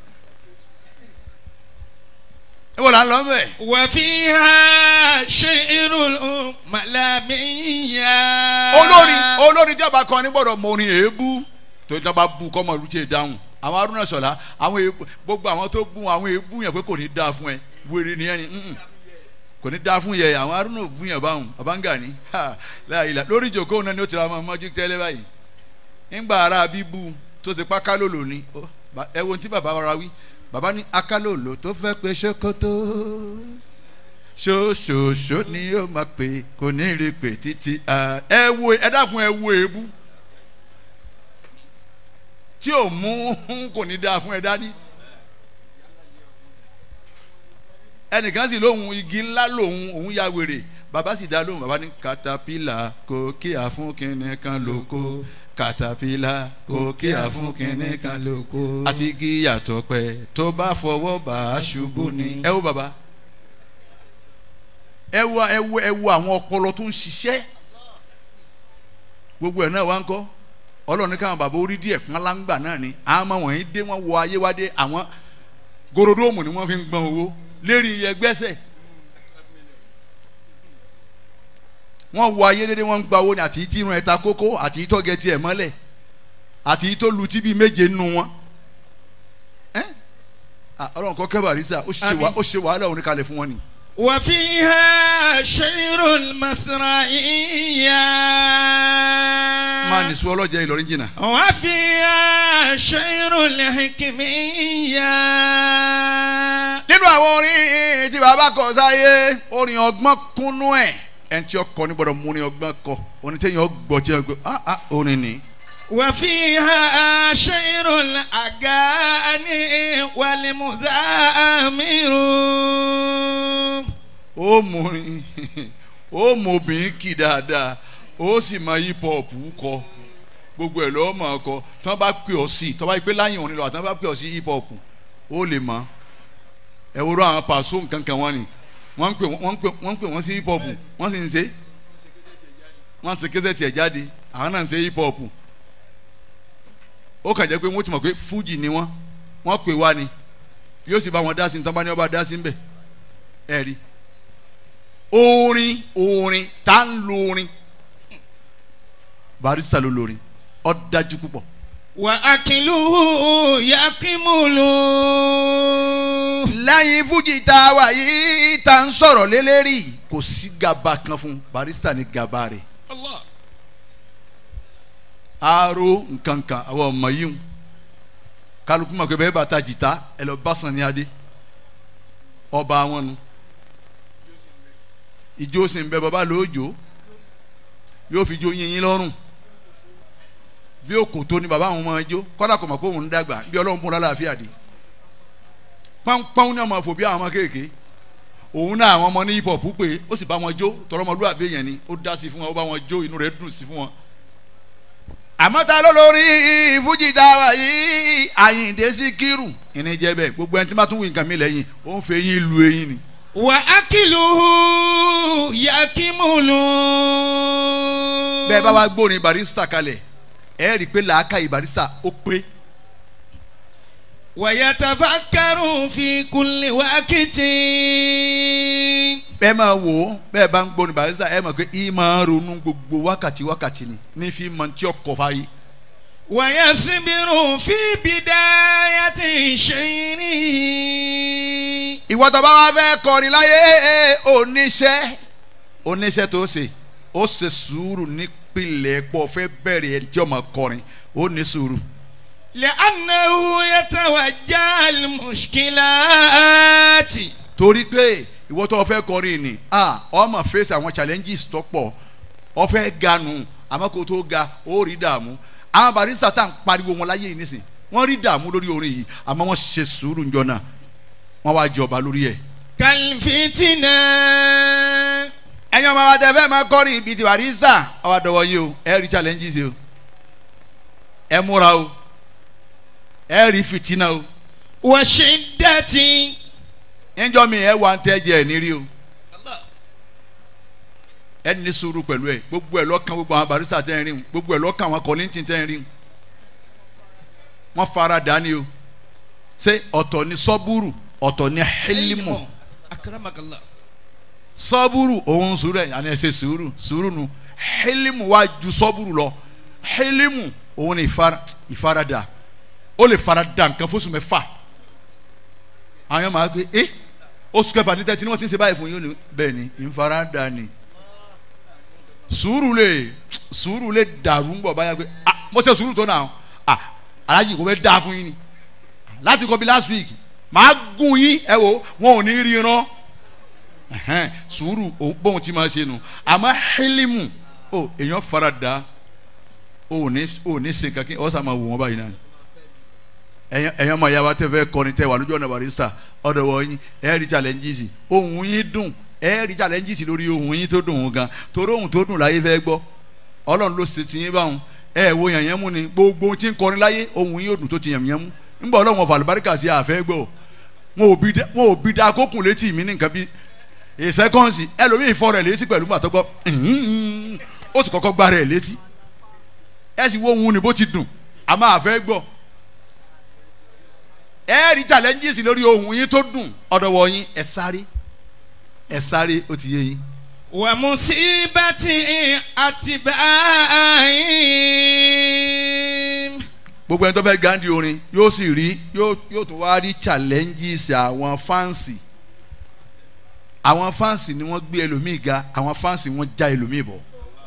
ẹ wọ́n là ń lọ mẹ́ وفيها شعر ملامية olórin olórin tí a bá kọ ní gbọ́dọ̀ mọ orin èébú tó tí a bá bu kọ́mọ lùtí dáhùn àwọn arúnà sọ̀la àwọn èébú gbogbo àwọn tó bú àwọn èébú yẹn pé kò ní dáa fún ẹ wèrè nìyẹn ni mm-mm. kò ní dáa fún yẹ àwọn arúnà bú yẹn báwọn abáǹgà ni ha láàyè lórí ìjòkó náà ni ó ti ra ọmọ ọmọdé tẹ́lẹ̀ báyìí ńgbà ara bíbú tó ti pa kálòlò ni ó, ba- ẹ wo ohun tí bàbá wa wí bàbá ní akálòlò tó fẹ́ pe ṣòkòtò ṣoṣooṣo ni yóò máa pè kò ní rí pè títí a- ẹ wo ẹ dákun ẹ wo èébú tí ò mú kò ní dáa fún ẹ dání ẹnìkan sì lóhun igi ńlá lòun òun ya wèrè bàbá sì dá lóhùn bàbá ní katapila kò kíá fún kinní kan lóko katapila kò kíá fún kinní kan lóko. àti igi yàtọ̀ pẹ́ tó bá fọwọ́ bá a ṣubú ni. ẹ wo bàbá ẹ wo ẹ wo ẹ wo àwọn ọpọlọ tó ń ṣiṣẹ́ gbogbo ẹ̀ náà wá ń kọ́ ọlọ́run ní káwọn bàbá orí díẹ̀ kan láǹgbà náà ni àwọn ọmọ wọ̀nyí dé wọ́n wọ ayé wá dé àwọn gorodóòmù ni wọ́n fi ń gbọ́n owó lérí iye gbẹ́sẹ̀ wọ́n wọ ayé dédé wọ́n ń gba owó ni àti tí irun ẹ̀ ta kókó àti tó gẹ tiẹ̀ mọ́lẹ̀ àti tó lu tí bíi méje nù wọn. ẹ́ Ah, ọlọ́run kọ́ kẹ́ Barrister ó ṣe wà- ó ṣe wàhálà òun kalẹ̀ fún wọn ni. وفيها شعر المسرعية máa nìṣó ọlọ́jà Ìlọrin jìnnà. وفيها شعر الحكمية nínú àwọn orin tí bàbá kọ sáyé orin ọgbọ́n kúnnú ẹ̀ ẹni tí ọkọ ní gbọ́dọ̀ mú orin ọgbọ́n kọ orin tí èèyàn gbọ́ tí èèyàn gbọ́ ah ah orin ni. وفيها شعر الأغاني والمزامر ó mú orin ó mú obìnrin kì dáadáa ó sì máa hip hop kọ gbogbo ẹ̀ lọ́wọ́ máa kọ tí wọ́n bá pè ọ́ sí tí wọ́n bá gbé láyìn òní lọ àti wọ́n bá pè ọ́ sí hip hop ó lè mọ̀ ẹ wo lọ àwọn pàṣọ nǹkan kan wọ́n ni wọ́n ń pè wọ́n ń pè wọ́n ń pè wọ́n sí hip hop wọ́n sì ń ṣe wọ́n ṣe kéṣẹ́ tiẹ̀ jáde àwọn náà ń ṣe hip hop ó kàn jẹ́ pé wọ́n ti mọ̀ pé fújì ni wọ́n wọ́n pè wá ni yóò sì bá wọn dá sí ní tọ́ba ní ọba dá sí ń bẹ̀ ẹ̀ rí orin orin tá ń lo orin Barrister ló lorin ó dájú púpọ̀ وأكله يكمل lẹ́yìn fújì tá a wà yìí tá ń sọ̀rọ̀ lélẹ́rì kò sí gàba kan fún Barrister ní gàba rẹ̀ الله aro nkankan àwọn ọmọ yìí ń kálukú mọ̀ pé bẹ́ẹ̀ bá ta jìtá ẹ lọ bá Sànní Adé ọba wọn nu ìjó sì ń bẹ bàbá lóòjó yóò fi jó yín yín lọ́rùn bí òkò tó ni bàbá àwọn ọmọ ẹjọ́ kọ́dà kò mọ̀ pé òun ń dàgbà bí ọlọ́run fún un lálàáfíà dé pọ́npọ́n ní ọmọ fò bí àwọn ọmọ kéèké òun náà àwọn ọmọ ní hip hop pé ó sì bá wọn jó tọrọmọlúwàbí yẹn ni ó dá sí fún wọn ó bá wọn jó inú rẹ̀ dùn sí fún wọn àmọ́ ta ló lórí fújì tá a wà yìí àyìndé síkírù ìní jẹ́ bẹ́ẹ̀ gbogbo ẹni tí wọ́n tún wí nǹkan mi lẹ́yìn ó ń fẹ́ yín lu eyín ni. وأكله يكمل bẹ́ẹ̀ bá wá gbórin Barrister kalẹ̀ ẹ rí i pé làákàyè Barrister ó pé ويتفكر في كل وقت bẹ́ẹ̀ máa wò ó bẹ́ẹ̀ bá ń gbórin Barrister ẹ mọ̀ pé í máa ronú gbogbo wákàtí wákàtí ni ní fi mọ tí ọkọ̀ fáyé. ويصبر في بداية شيره ìwọ tó bá wá fẹ́ kọrin láyé oníṣẹ́ oníṣẹ́ tó ṣe ó ṣe sùúrù nípìnlẹ̀ pọ̀ fẹ́ bẹ̀rẹ̀ ẹni tí ó máa kọrin ó ní sùúrù. لأنه يتوجه المشكلات torí pé ìwọ tó fẹ́ kọrin ni ah ọmọ face àwọn challenges tó pọ̀ ọ fẹ́ ga nù àmọ́ kó tó ga ó rí dààmú àwọn Barrister tá à ń pariwo wọn láyé yìí nísìn wọ́n rí dààmú lórí orin yìí àmọ́ wọ́n ṣe sùúrù njọ́ náà wọ́n wá jọba lórí ẹ̀. كالفتنة ẹ̀yin ọmọ wa tẹ fẹ́ máa kọrin ibi tí Barrister ọwọ́ àdọ̀wọ́ yìí o ẹ rí challenges o ẹ múra o ẹ rí fìtínà o وشدة ẹnjọ́ mi ẹ wà ń tẹ́jẹ̀ ẹ̀ nírí o ẹ ní sùúrù pẹ̀lú ẹ gbogbo ẹ lọ́kàn gbogbo àwọn Barrister tẹ́ ń rí wọn gbogbo ẹ lọ́kàn àwọn Kollington tẹ́ ń rí wọn wọ́n fara dání o ṣé ọ̀tọ̀ ni sọ́búrù ọ̀tọ̀ ni hílímù أكرمك الله sọ́búrù òun sùúrù ẹ̀ àní ẹ ṣe sùúrù sùúrù nu hílímù wá ju sọ́búrù lọ hílímù òun ni ìfara ìfaradà ó lè farada nǹkan fóṣù mẹ́fà àwọn yẹn máa gbé ẹ oṣù kẹfà ní tẹ́tí ni wọ́n ti ń ṣe báyìí fún yín ó ní bẹ́ẹ̀ ni ìfaradà ni sùúrù lè sùúrù lè dàrú ń bọ̀ báyà pé ah mo ṣe sùúrù tó náà ah alájì kò fẹ́ dáa fún yín ni láti kọ́ bí last week màá gún yín ẹ wo wọn ò ní ríran ẹhẹn sùúrù òun- bóun ti máa ṣe nu àmọ́ hílímù ó èèyàn fara da ó ní ó ní ṣe kankan ó sà máa wò wọ́n báyìí náà ẹ̀yàn ẹ̀yàn máa yá wa tẹ́ fẹ́ kọrin tẹ́ wà lójú ọ̀nà Barrister ọ̀dọ̀ wọ̀ yín ẹ̀ rí challenges ohun yín dùn ẹ̀ rí challenges lórí ohun yín tó dùn ún gan torí ohun tó dùn láyé fẹ́ gbọ́ ọlọ́run ló ṣe tiyín báwọn ẹ̀ wo yàn yẹn mú ni gbogbo ohun tí ń kọrin láyé ohun yín ò dùn tó ti yàn yẹn mú ńgbà ọlọ́run ọ̀fà àlùbáríkà sí àfẹ́ gbọ́ wọn ò bí da- wọn ò bí da kókùn létí mi ní nǹkan bí ìsẹ́kọ́nsì ẹlòmíì fọ́ rẹ̀ létí pẹ̀lú gbàtọ́ gbọ́ ó sì kọ́kọ́ gbá rẹ̀ létí ẹ sì wo ohun ni bó ti dùn àmọ́ àfẹ́ gbọ́ ẹ rí challenges lórí ohun yín tó dùn ọ̀dọ̀wọ̀ yín ẹ sáré ẹ sáré ó ti yé yín ومصيبة أتباعهم gbogbo ẹni tó fẹ́ gandhi orin yóò sì rí yóò yóò tún wá rí challenges àwọn fáǹsì àwọn fáǹsì ni wọ́n gbé ẹlòmíì ga àwọn fáǹsì wọ́n já ẹlòmíì bọ̀.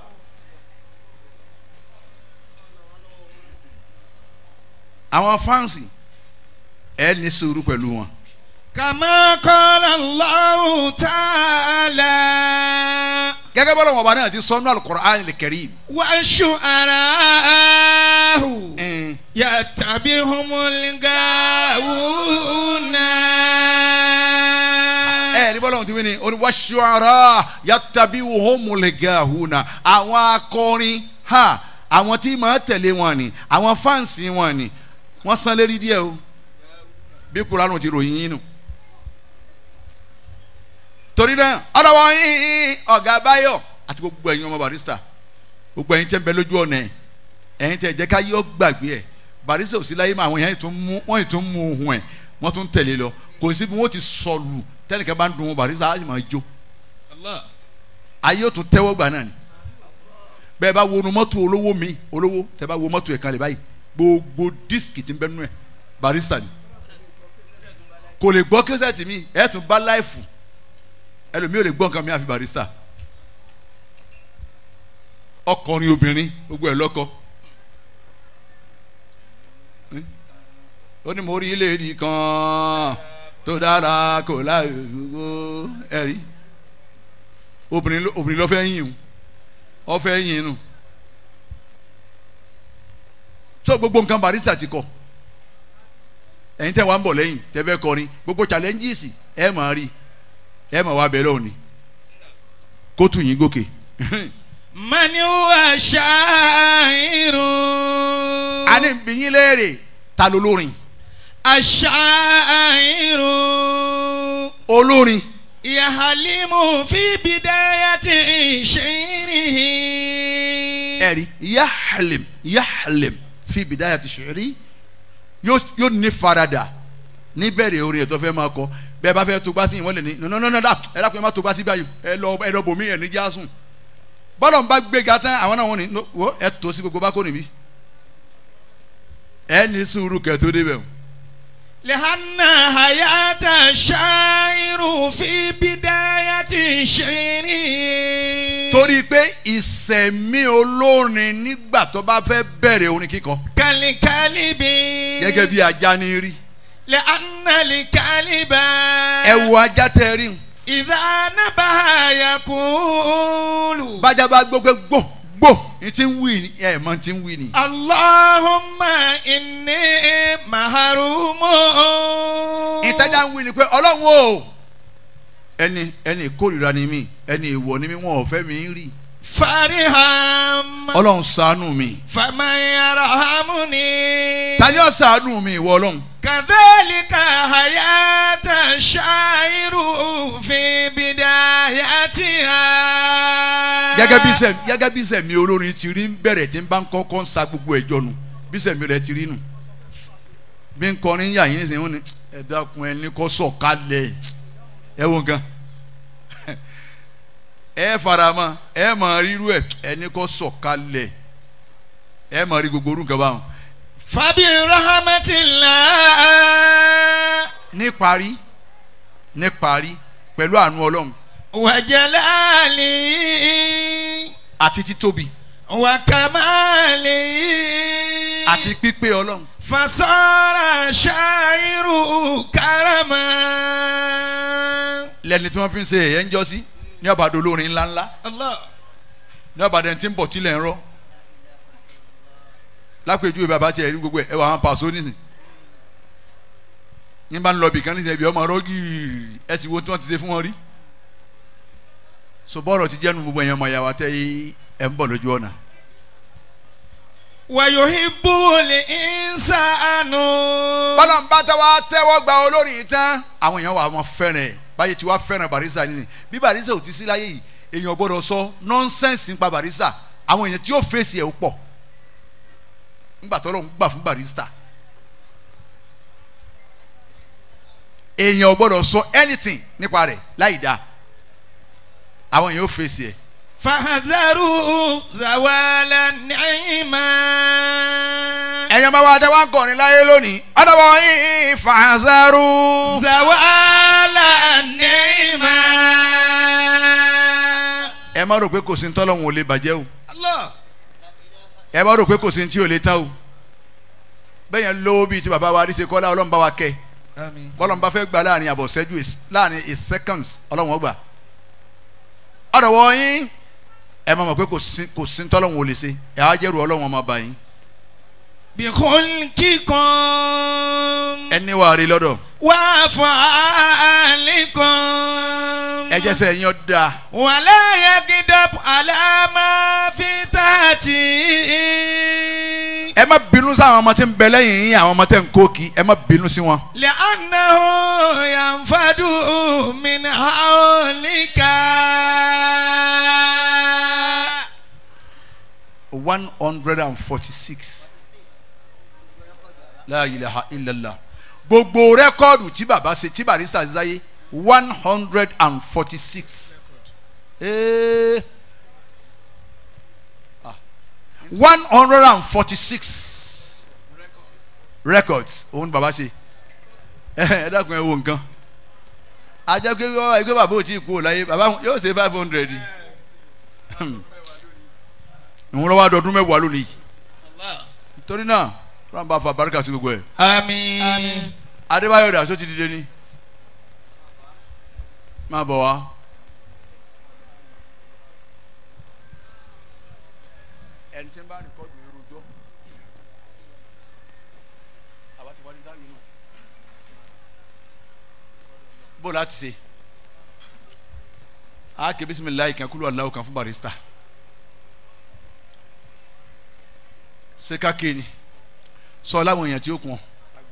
àwọn fáǹsì ẹ ní sùúrù pẹ̀lú wọn. كما قال الله تعالى gẹ́gẹ́ bọ́lá wọn bá náà ti sọ́nù al-Qur'an al-Karim. والشعراء ẹn, يتبعهم الغاوون ẹ ní bọ́lá wọn ti wí ni oní wash-shu'ara yattabi'uhumul gahuna àwọn akọrin ha àwọn tí màá tẹ̀lé wọn ni àwọn fáǹsì wọn ni wọ́n san lérí díẹ̀ o bí kuranu ti ròyìn yín nù. torí náà ọlọ́wọ́ yín ọ̀gá báyọ̀ àti gbogbo ẹ̀yin ọmọ barista gbogbo ẹ̀yin tẹ́ ń bẹ lójú ọ̀nà ẹ̀ ẹ̀yin tẹ́ jẹ́ ká yọ gbàgbé ẹ̀ barista ò sí láyé mọ́ àwọn èèyàn tún mú wọ́n yìí tún mú ohun ẹ̀ wọ́n tún tẹ̀lé lọ kò sí bí wọ́n ti sọ̀lù tẹ́nìkan bá ń dun wọn barista á sì máa jó الله ayé ò tún tẹ́wọ́ gbà náà ni bẹ́ẹ̀ bá wo nu mọ́tò olówó mi olówó tẹ́ bá wo mọ́tò ẹ̀ kan lè báyìí gbogbo dísìkì tí ń bẹ nú ẹ̀ barista ni kò lè gbọ́ kẹsẹ̀tì mi ẹ̀ tún bá láìfù ẹlòmíì ò lè gbọ́ nǹkan mi àfi barista ọkùnrin obìnrin gbogbo ẹ̀ lọ́kọ ó ní mo rí ilé ìdí kan tó dára kò láì gbogbo ẹ̀rí obìnrin ló obìnrin ló fẹ́ yìn o ọ fẹ́ yìn inú so gbogbo nǹkan barista ti kọ ẹ̀yin tẹ́ wá ń bọ̀ lẹ́yìn tẹ́ fẹ́ kọrin gbogbo challenges ẹ máa rí ẹ máa wá bẹ̀rẹ̀ òní kó tù yín gòkè من هو شاعر a ní bí yín léèrè ta ló lórin الشاعر olórin يحلم في بداية شعره ẹ̀rí yahlim yahlim fi bidayati shi'ri yóò yóò ní farada níbẹ̀rẹ̀ orin ẹ̀ tó fẹ́ máa kọ bẹ́ẹ̀ bá fẹ́ tó gbá sí ìwọ́n lè ní nọ́nọ́nọ́nà ẹ dákun ẹ má tó gbá sí báyìí ẹ lọ ẹ lọ bòmí ẹ̀ ní jásùn bọ́lọ̀ ń bá gbéga tán àwọn náà wọ́n ní no, wo ẹ tó sí gbogbo bá kó níbí ẹ ní sùúrù kẹ́ tó débẹ̀ o لأن حياة الشاعر في بداية شعره torí pé ìsẹ̀mí olórin nígbà tó bá fẹ́ bẹ̀rẹ̀ orin kíkọ كالكلب gẹ́gẹ́ bí ajá ní rí لأن الكلب ẹ wo ajá tẹ́ rí un إذا نبه يقول bájá bá gbọ́ pé gbò gbò ní ti ń wí ni ẹ mọ ti ń wí ni. اللهم إني محروم ìtajà ń wí ni pé ọlọ́run o ẹni ẹni ìkórìíra ni mí ẹni ìwọ ni mí wọn ò fẹ́ mi rí فرحم ọlọ́run ṣàánú mi فمن يرحمني ta ni ó ṣàánú mi ìwọ ọlọ́run كذلك حياة الشاعر في بدايتها gẹ́gẹ́ bí sẹ̀ gẹ́gẹ́ bí sẹ̀mi olórin ti rí ń bẹ̀rẹ̀ tí ń bá ń kọ́kọ́ ń sa gbogbo ẹ̀jọ́ nu bí sẹ̀mi rẹ̀ ti rí nu bí ń kọrin yà yín nísìnyí wọn ni ẹ dákun ẹ ní kó sọ̀kalẹ̀ ẹ wo nǹkan ẹ farama ẹ mọ̀ rírú ẹ ẹ ní kó sọ̀kalẹ̀ ẹ mọ̀ rí gbogbo orúkọ báwọn. فبرحمة الله ní parí ní parí pẹ̀lú àánú ọlọ́run وجلاله àti títóbi وكماله àti pípé ọlọ́run فصار شاعر كرما lẹ́ni tí wọ́n fi ń ṣe ẹ̀yẹ́ ń jọ́ sí ní ọ̀bàdàn olórin ńláńlá الله ní ọ̀bàdàn tí ń bọ̀ tilẹ̀ ń rọ́ lápèjúwe bàbá tiẹ̀ rí gbogbo ẹ̀ ẹ̀ wà wọn pàṣọ nísìn ní bá ń lọ bìkan nísìn ẹ̀bí ọmọ ọ̀rọ̀ gíìrì ẹ̀ sì wo tí wọ́n ti ṣe fún wọn rí so bọ́ọ̀rọ̀ ti jẹ́nu gbogbo ẹ̀yàn ọmọ ìyàwó àtẹ ẹ̀ ń bọ̀ lójú ọ̀nà ويحب الإنسان bọ́lá ń bá tẹ́wọ́ tẹ́wọ́ gba olórin tán àwọn èèyàn wà wọn fẹ́ràn ẹ̀ báyìí tí wàá fẹ́ràn barisa nísìn bí barisa ò ti sí láyé yìí èèyàn gbọ́dọ̀ sọ nọ́nsẹ́nsì nípa barisa àwọn èèyàn tí yóò fèsì ẹ̀ ó pọ̀ ńgbà tó lọ́n gbà fún barista èèyàn ò gbọ́dọ̀ sọ anything nípa rẹ̀ láì dáa àwọn yẹn ó fèsì ẹ̀ فاحذروا زوال النعمة ẹ̀yin ọmọ wa tẹ́ wá ń kọrin láyé lónìí ọ̀dọ̀wọ̀ yìí fàṣẹrù. زوال النعمة ẹ má rò pé kò sí ntọ́lọ́hún ò lè bàjẹ́ o الله ẹ má rò pé kò sí ntí ò lè tán o bẹ́ẹ̀ yẹn lówó bíi ti bàbá wa àdìsẹ́ kọ́lá ọlọ́run bá wa kẹ́ آمين bọ́lọ́run bá fẹ́ gbà láàrin àbọ̀ ṣẹ́jú is- láàrin a seconds ọlọ́run ó gbà ọ̀dọ̀wọ̀ yín ẹ má mọ̀ pé kò sí kò sí ntọ́lọ́hún ò lè ṣe ẹ á jẹ́rù ọlọ́run ọmọ bá yín بخلقكم ẹ níwà rí lọ́dọ̀ وأفعالكم ẹ jẹ́sẹ̀ yín ọ́ dáa ولا يكذب على ما في تحته ẹ má bínú sí àwọn ọmọ tí ń bẹ lẹ́yìn yín àwọn ọmọ tẹ̀ ń kó kí ẹ má bínú sí wọn. لأنه ينفد من حولك one hundred and forty-six la ilaha illallah gbogbo rẹ́kọ́ọ̀dù tí baba ṣe tí barista ṣe sáyé one hundred and forty-six one hundred and forty-six records òun ni baba ṣe ẹ dákun ẹ wo nǹkan ajá pé wọ́n ẹgbẹ́ bàbá ò tí ì kú ò láyé bàbá yóò ṣe five hundred ìwọ́n lọ́wọ́ àdọ́dún mẹ́wàá lónìí torí náà fúlàn bá fa barika sí gbogbo ẹ̀ آمين adébáyọ̀ dà só ti dìde ni máa bọ̀ wá. ẹni tí ń bá rìkọ́dù yẹn rojọ́ àbá ti wájú dáhùn náà bó láti ṣe a ké bisimilayi kan kúlù aláwọ̀ kan fún barista ṣé ká ké ni sọ láwọn èèyàn tí ó kún ọ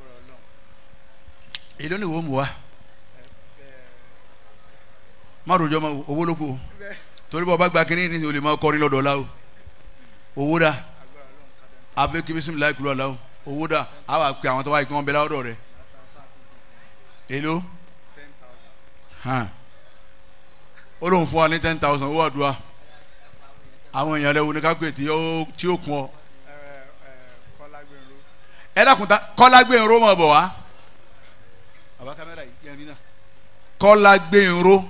èló ni wo mu wa má rojọ́ ma owó ló kù o torí bọ́ ọba gba kínní ní o lè máa kọrin lọ́dọ̀ ọ̀la o owó dà àfi kí bisimilayi kúlù aláwọ̀ owó dà á wà pé àwọn tó wáyé kí wọ́n bẹ láwọ́dọ̀ rẹ̀ èló hàn ó lóun fún wa ní ten thousand owó àdúrà àwọn èèyàn rẹ̀ wo ni ká pè tí ó tí ó kún ọ ẹ dákun ta kọ́lá gbé irun mọ̀ bọ̀ wá. àbá kámẹ́rà yìí yẹn rí náà. kọ́lá gbé irun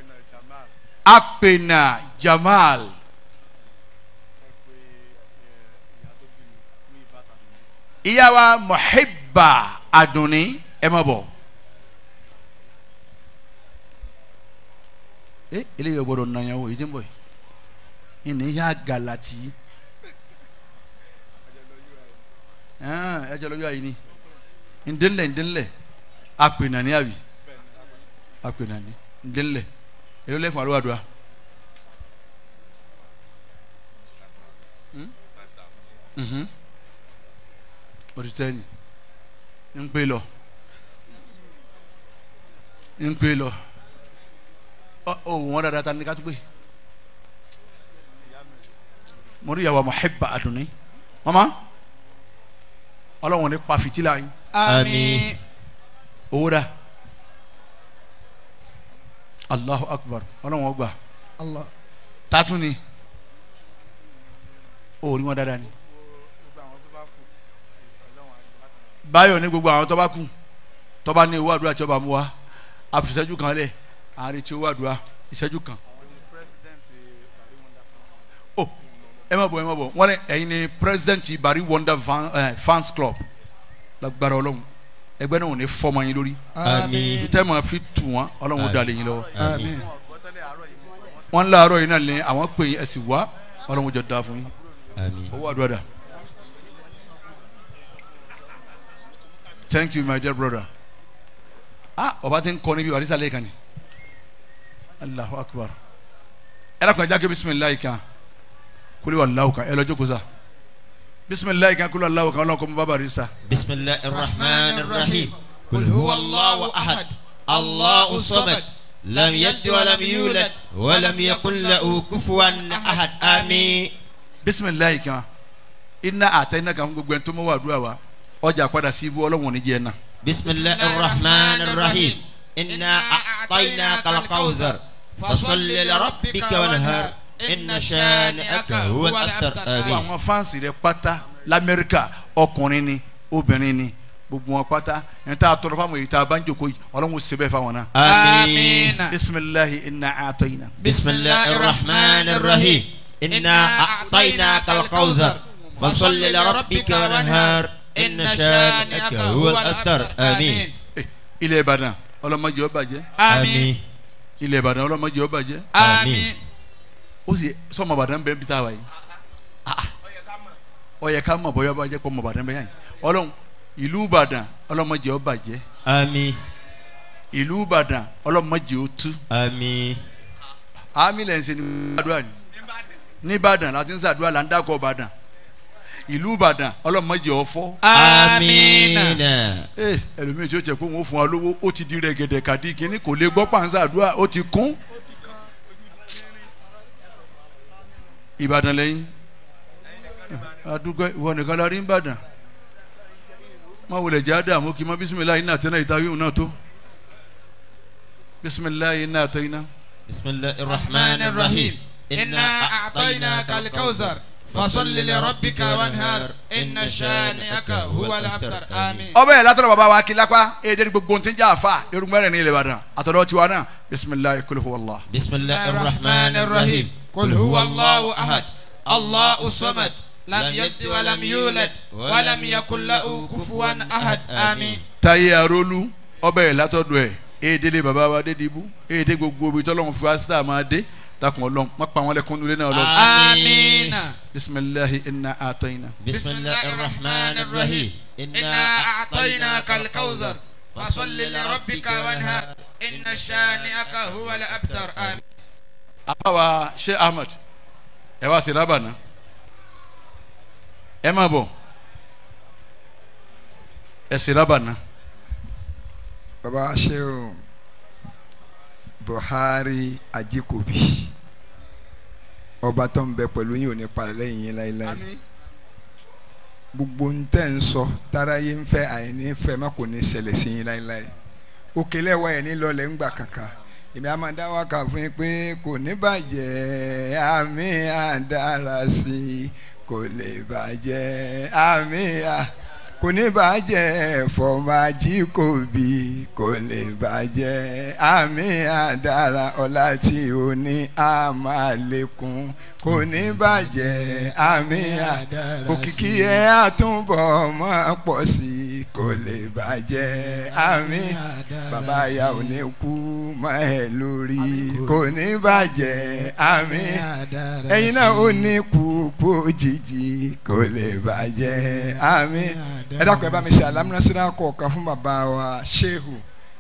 apènà jamal. ìyá wa muhibba adunni ẹ má bọ̀. ẹ eléyìí ò gbọdọ̀ nàyàwó yìí tí ń bọ̀ yìí. ìní yá galati. ẹ jẹ lọ́jọ́ àyìn ni ndénlẹ̀ ndénlẹ̀ apè nàní àbí apè nàní ndénlẹ̀ èló lẹ́fún àlọ́ àdúrà. òtítẹ́ni ń pè lọ ń pè lọ ọ ò wọ́n dáadáa ta ni ká tó pè mo rí ìyàwó Muhibba Adunni mama ọlọ́run ní pa fìtílà yín آمين owó dà Allahu Akbar ọlọ́run ọgbà الله tátún ni òòrí wọn dáadáa ni báyọ̀ ní gbogbo àwọn tó bá kù tó bá ní owó àdúrà tí ó bá mú wa àfìsẹ́jú kan lẹ̀ àárín tí owó àdúrà ìṣẹ́jú kan. o ẹ má bọ̀ ẹ má bọ̀ wọ́n ní ẹ̀yin ni president Bari Wonder Fan, eh, fans club lágbára ọlọ́run ẹgbẹ́ náà ò ní fọ́ọ̀mù yín lórí Àmín. tẹ́ máa fi tù wọ́n ọlọ́run ó dalẹ̀ yín lọ́wọ́ Àmín. wọ́n láàárọ̀ yìí náà lé àwọn pè yín ẹ sì wá ọlọ́run ó jọ da fún yín Àmín. owó àdúrà dà thank you my dear brother ah ọba ti ń kọ́ níbi àdìsá lẹ́ẹ̀kan ni allahu akbar ẹ dàkọ̀ ẹja kí bisimilayi kan kúlẹ̀ wà láwù kan ẹ lọ jókòó sa bisimilayi kan kúlẹ̀ wà láwù kan ọlọ́run kọ́ mọ́ bàbá àdìsá بسم الله الرحمن الرحيم قل هو الله أحد الله الصمد لم يلد ولم يولد ولم يكن له كفوا أحد آمين bisimilayi kan iná àtẹnà kan fún gbogbo ẹni tó mọ wà àdúrà wa ọjà padà sí ibú ọlọ́run ò ní jẹ́ ẹ náà. بسم الله الرحمن الرحيم إنا أعطيناك الكوثر فصل لربك وانهر إن شانئك هو الأبتر gbogbo آمين àwọn fáǹsì rẹ pátá lamẹ́ríkà ọkùnrin ni obìnrin ni gbogbo wọn pátá ẹni tá a tọrọ fáwọn èyí tá a bá ń jòkó yìí ọlọ́run ó ṣe bẹ́ẹ̀ fáwọn náà. آمين bisimilahi inna a'tayna. بسم الله الرحمن الرحيم إنا أعطيناك الكوثر فصل لربك وانهر إن شانئك هو الأبتر آمين Eh, ilẹ̀ ìbàdàn ọlọ́mọdé ó bàjẹ́ آمين ilẹ̀ ìbàdàn ọlọ́mọdé ó bàjẹ́ آمين ó sì sọmọ ìbàdàn bẹ́ẹ̀ bí tá a wà yìí Ah, ah. ó yẹ ká mọ̀ bóyá bàjẹ́ kọ́ mọ̀ ìbàdàn bẹ́ẹ̀ yàn ọlọ́run ìlú ìbàdàn ọlọ́mọdé ó bàjẹ́ آمين ìlú ìbàdàn ọlọ́mọdé ó tú آمين àmì lẹ́yìn sẹ́ni àdúrà ni nìbàdàn láti ń sàdúrà là ń dákọ̀ ìbàdàn ìlú ìbàdàn ọlọ́mọdé ó fọ́ آمين ee ẹlòmíì tí ó jẹ pé òun ó fún wa lówó ó ti di rẹ̀gẹ̀dẹ̀ kàdí kínní kò lè gbọ́ pàǹsá àdúrà ó ti kún. ìbàdàn lẹ́yìn àdúgbò ìwọ nìkan la rí ń bàdàn má wulẹ̀ jẹ́ àdààmú kí n má bisimilayi náà tẹ́lẹ̀ ìta wíwùn náà tó bisimilayi náà tẹ́ iná. بسم الله الرحمن الرحيم إنا أعطيناك الكوثر فصل لربك وانهر إن شانئك هو الأبتر آمين ọbẹ̀ yẹn látọ̀rọ̀ bàbá wa kí lápá èdè ní gbogbo ntí ń jà àfa lórúkọ mẹ́rin ní ilẹ̀ ìbàdàn àtọ̀dọ̀ tiwa náà bisimilayi kul huwa Allah. بسم الله الرحمن الرحيم قل هو الله أحد الله الصمد لم يلد ولم يولد ولم يكن له كفوا أحد آمين táyé arólú ọbẹ̀ yẹn látọ̀dọ̀ ẹ̀ èdè lé bàbá wa dé dìbú èdè gbogbo ibi tọ́lọ́run fi wá sí àmà dé lakùn ọlọ́run má pa wọn lẹ́kùn nulẹ̀ náà lọ. آمين bisimilahi inna atayna. بسم الله الرحمن الرحيم إنا أعطيناك الكوثر فصل لربك وانهر إن شانئك هو الأبتر آمين àbáwa sheikh ahmed ẹ wá sí lábàná ẹ má bọ̀ ẹ sí lábàná. baba sheu buhari ajikobi ọba tó ń bẹ pẹ̀lú yín ò ní parẹ́ lẹ́yìn yín láéláé gbogbo ń tẹ́ ń sọ tára yín ń fẹ́ àìní fẹ́ má kò ní ṣẹlẹ̀ sí yín láéláé òkèlè wa ẹ̀ ní lọlẹ̀ ń gbà kàkà èmi a máa dá wákà fún yín pé kò ní bàjẹ́ àmì àdára sí i kò lè bàjẹ́ àmì à kò ní bàjẹ́ fọmájì kò bí kò lè bàjẹ́ àmì àdára ọlá tí o ní a máa lékún kò ní bàjẹ́ àmì àdára òkìkí ẹ àtúbọ̀ máa pọ̀ sí i kò lè bàjẹ́ àmì bàbá ya ò ní kú mọ́ ẹ lórí kò ní bàjẹ́ àmì ẹ̀yin náà ò ní kú kú òjijì kò lè bàjẹ́ àmì ẹ dákun ẹ bá mi ṣe alámúnásíra kọ̀ọ̀kan fún bàbá wa Shehu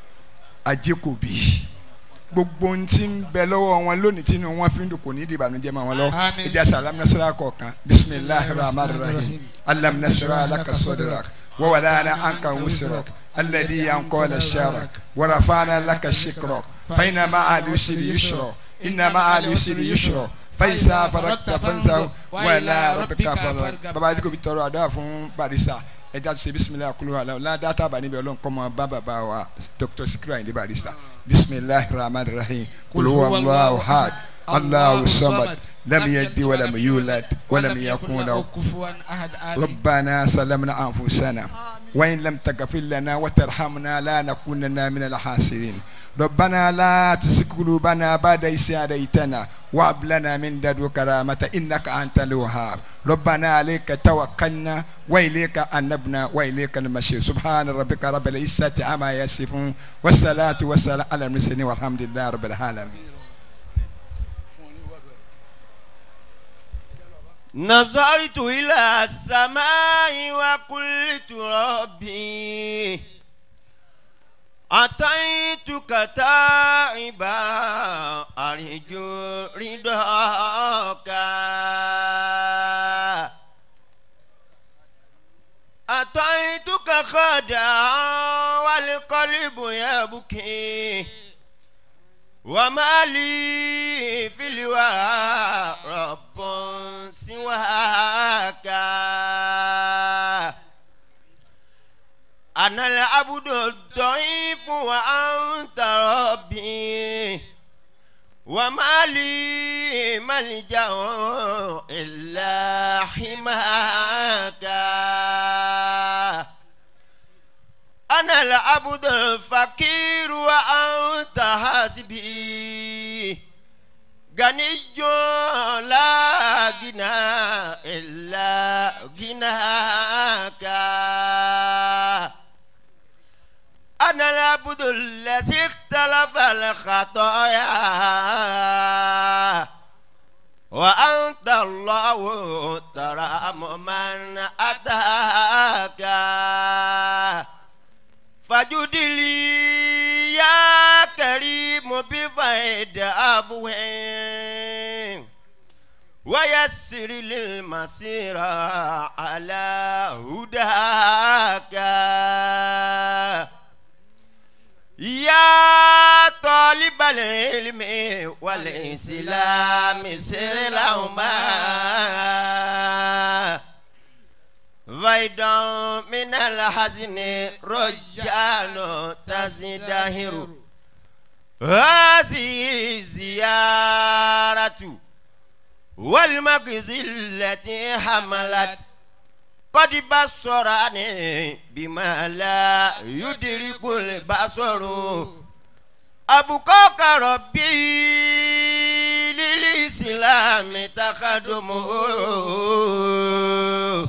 Ajíkòbí gbogbo ohun tí ń bẹ lọ́wọ́ wọn lónìí tí inú wọn fi ń dùn kò ní di ìbànújẹ́ mọ́ wọn lọ Àmín. ẹ jẹ́ àṣà alámúnásíra kọ̀ọ̀kan bisimilahi rahman rahim alámúnásíra alaka sọdọ̀rak wàwàlànà anka wusirok alẹ́dí yankọ́lá sharak wàràfàànà laka shikrak fàyínà má àlùsírí yusrọ iná má àlùsírí yusrọ fàyísà farakta fansa wàlà rọ̀bìkà fọlọ́ baba Ajíkòbí tọrọ àdúrà fún barisa ẹ jẹ́ àti ṣe bisimilahi kulu ala ọ̀la dáta bá níbi ọlọ́run kọ́mọ bá bàbá wa dr sikiru ayinde barista bisimilahi rahman rahim kulu wallahu had allahu samad lam yalid walam yulad walam yakun lahu كفوا أحد آمين ربنا سلمنا أنفسنا وإن لم تغفر لنا وترحمنا لا نكونن من الخاسرين ربنا لا تزغ قلوبنا بعد إذ هديتنا وهب لنا من لدنك رحمة إنك أنت الوهاب ربنا عليك توكلنا وإليك أنبنا وإليك المصير سبحان ربك رب العزة عما يصفون والصلاة والسلام على المرسلين والحمد لله رب العالمين نظرت إلى السماء وقلت ربي أتيتك تائبا أرجو رضاك أتيتك خدعا والقلب يبكي وما لي في الورى رب سواك أنا العبد الضعيف وأنت ربي وما لي ملجأ إلا حماك أنا العبد الفقير وأنت حسبي غني لا غنى إلا غناك أنا العبد الذي اختلف الخطايا وأنت الله ترى من أتاك فجد لي يا كريم بفيد عفوين ويسر للمسير على هداك يا طالب العلم والإسلام سر لهما فيدا من الحزن رجال تزدهر هذه زيارة والمغزى التي حملت قد بصرني بما لا يدرك البصر أبقاك ربي للإسلام تخدمه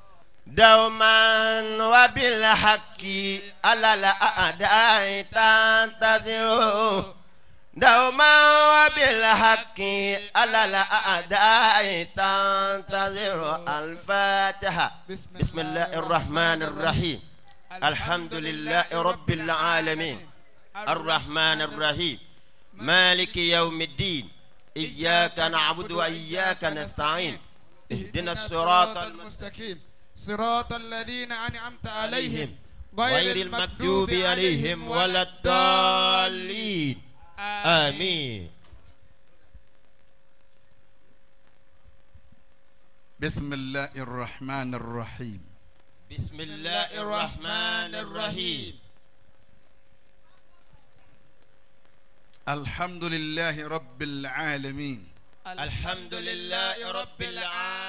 دوما وبالحق على الأعداء تنتظر دوما وبالحق على الأعداء تنتظر الفاتحة بسم الله الرحمن الرحيم الحمد لله رب العالمين الرحمن الرحيم مالك يوم الدين إياك نعبد وإياك نستعين اهدنا الصراط المستقيم صراط الذين أنعمت عليهم غير المكتوب عليهم ولا الضالين آمين بسم الله الرحمن الرحيم بسم الله الرحمن الرحيم الحمد لله رب العالمين الحمد لله رب العالمين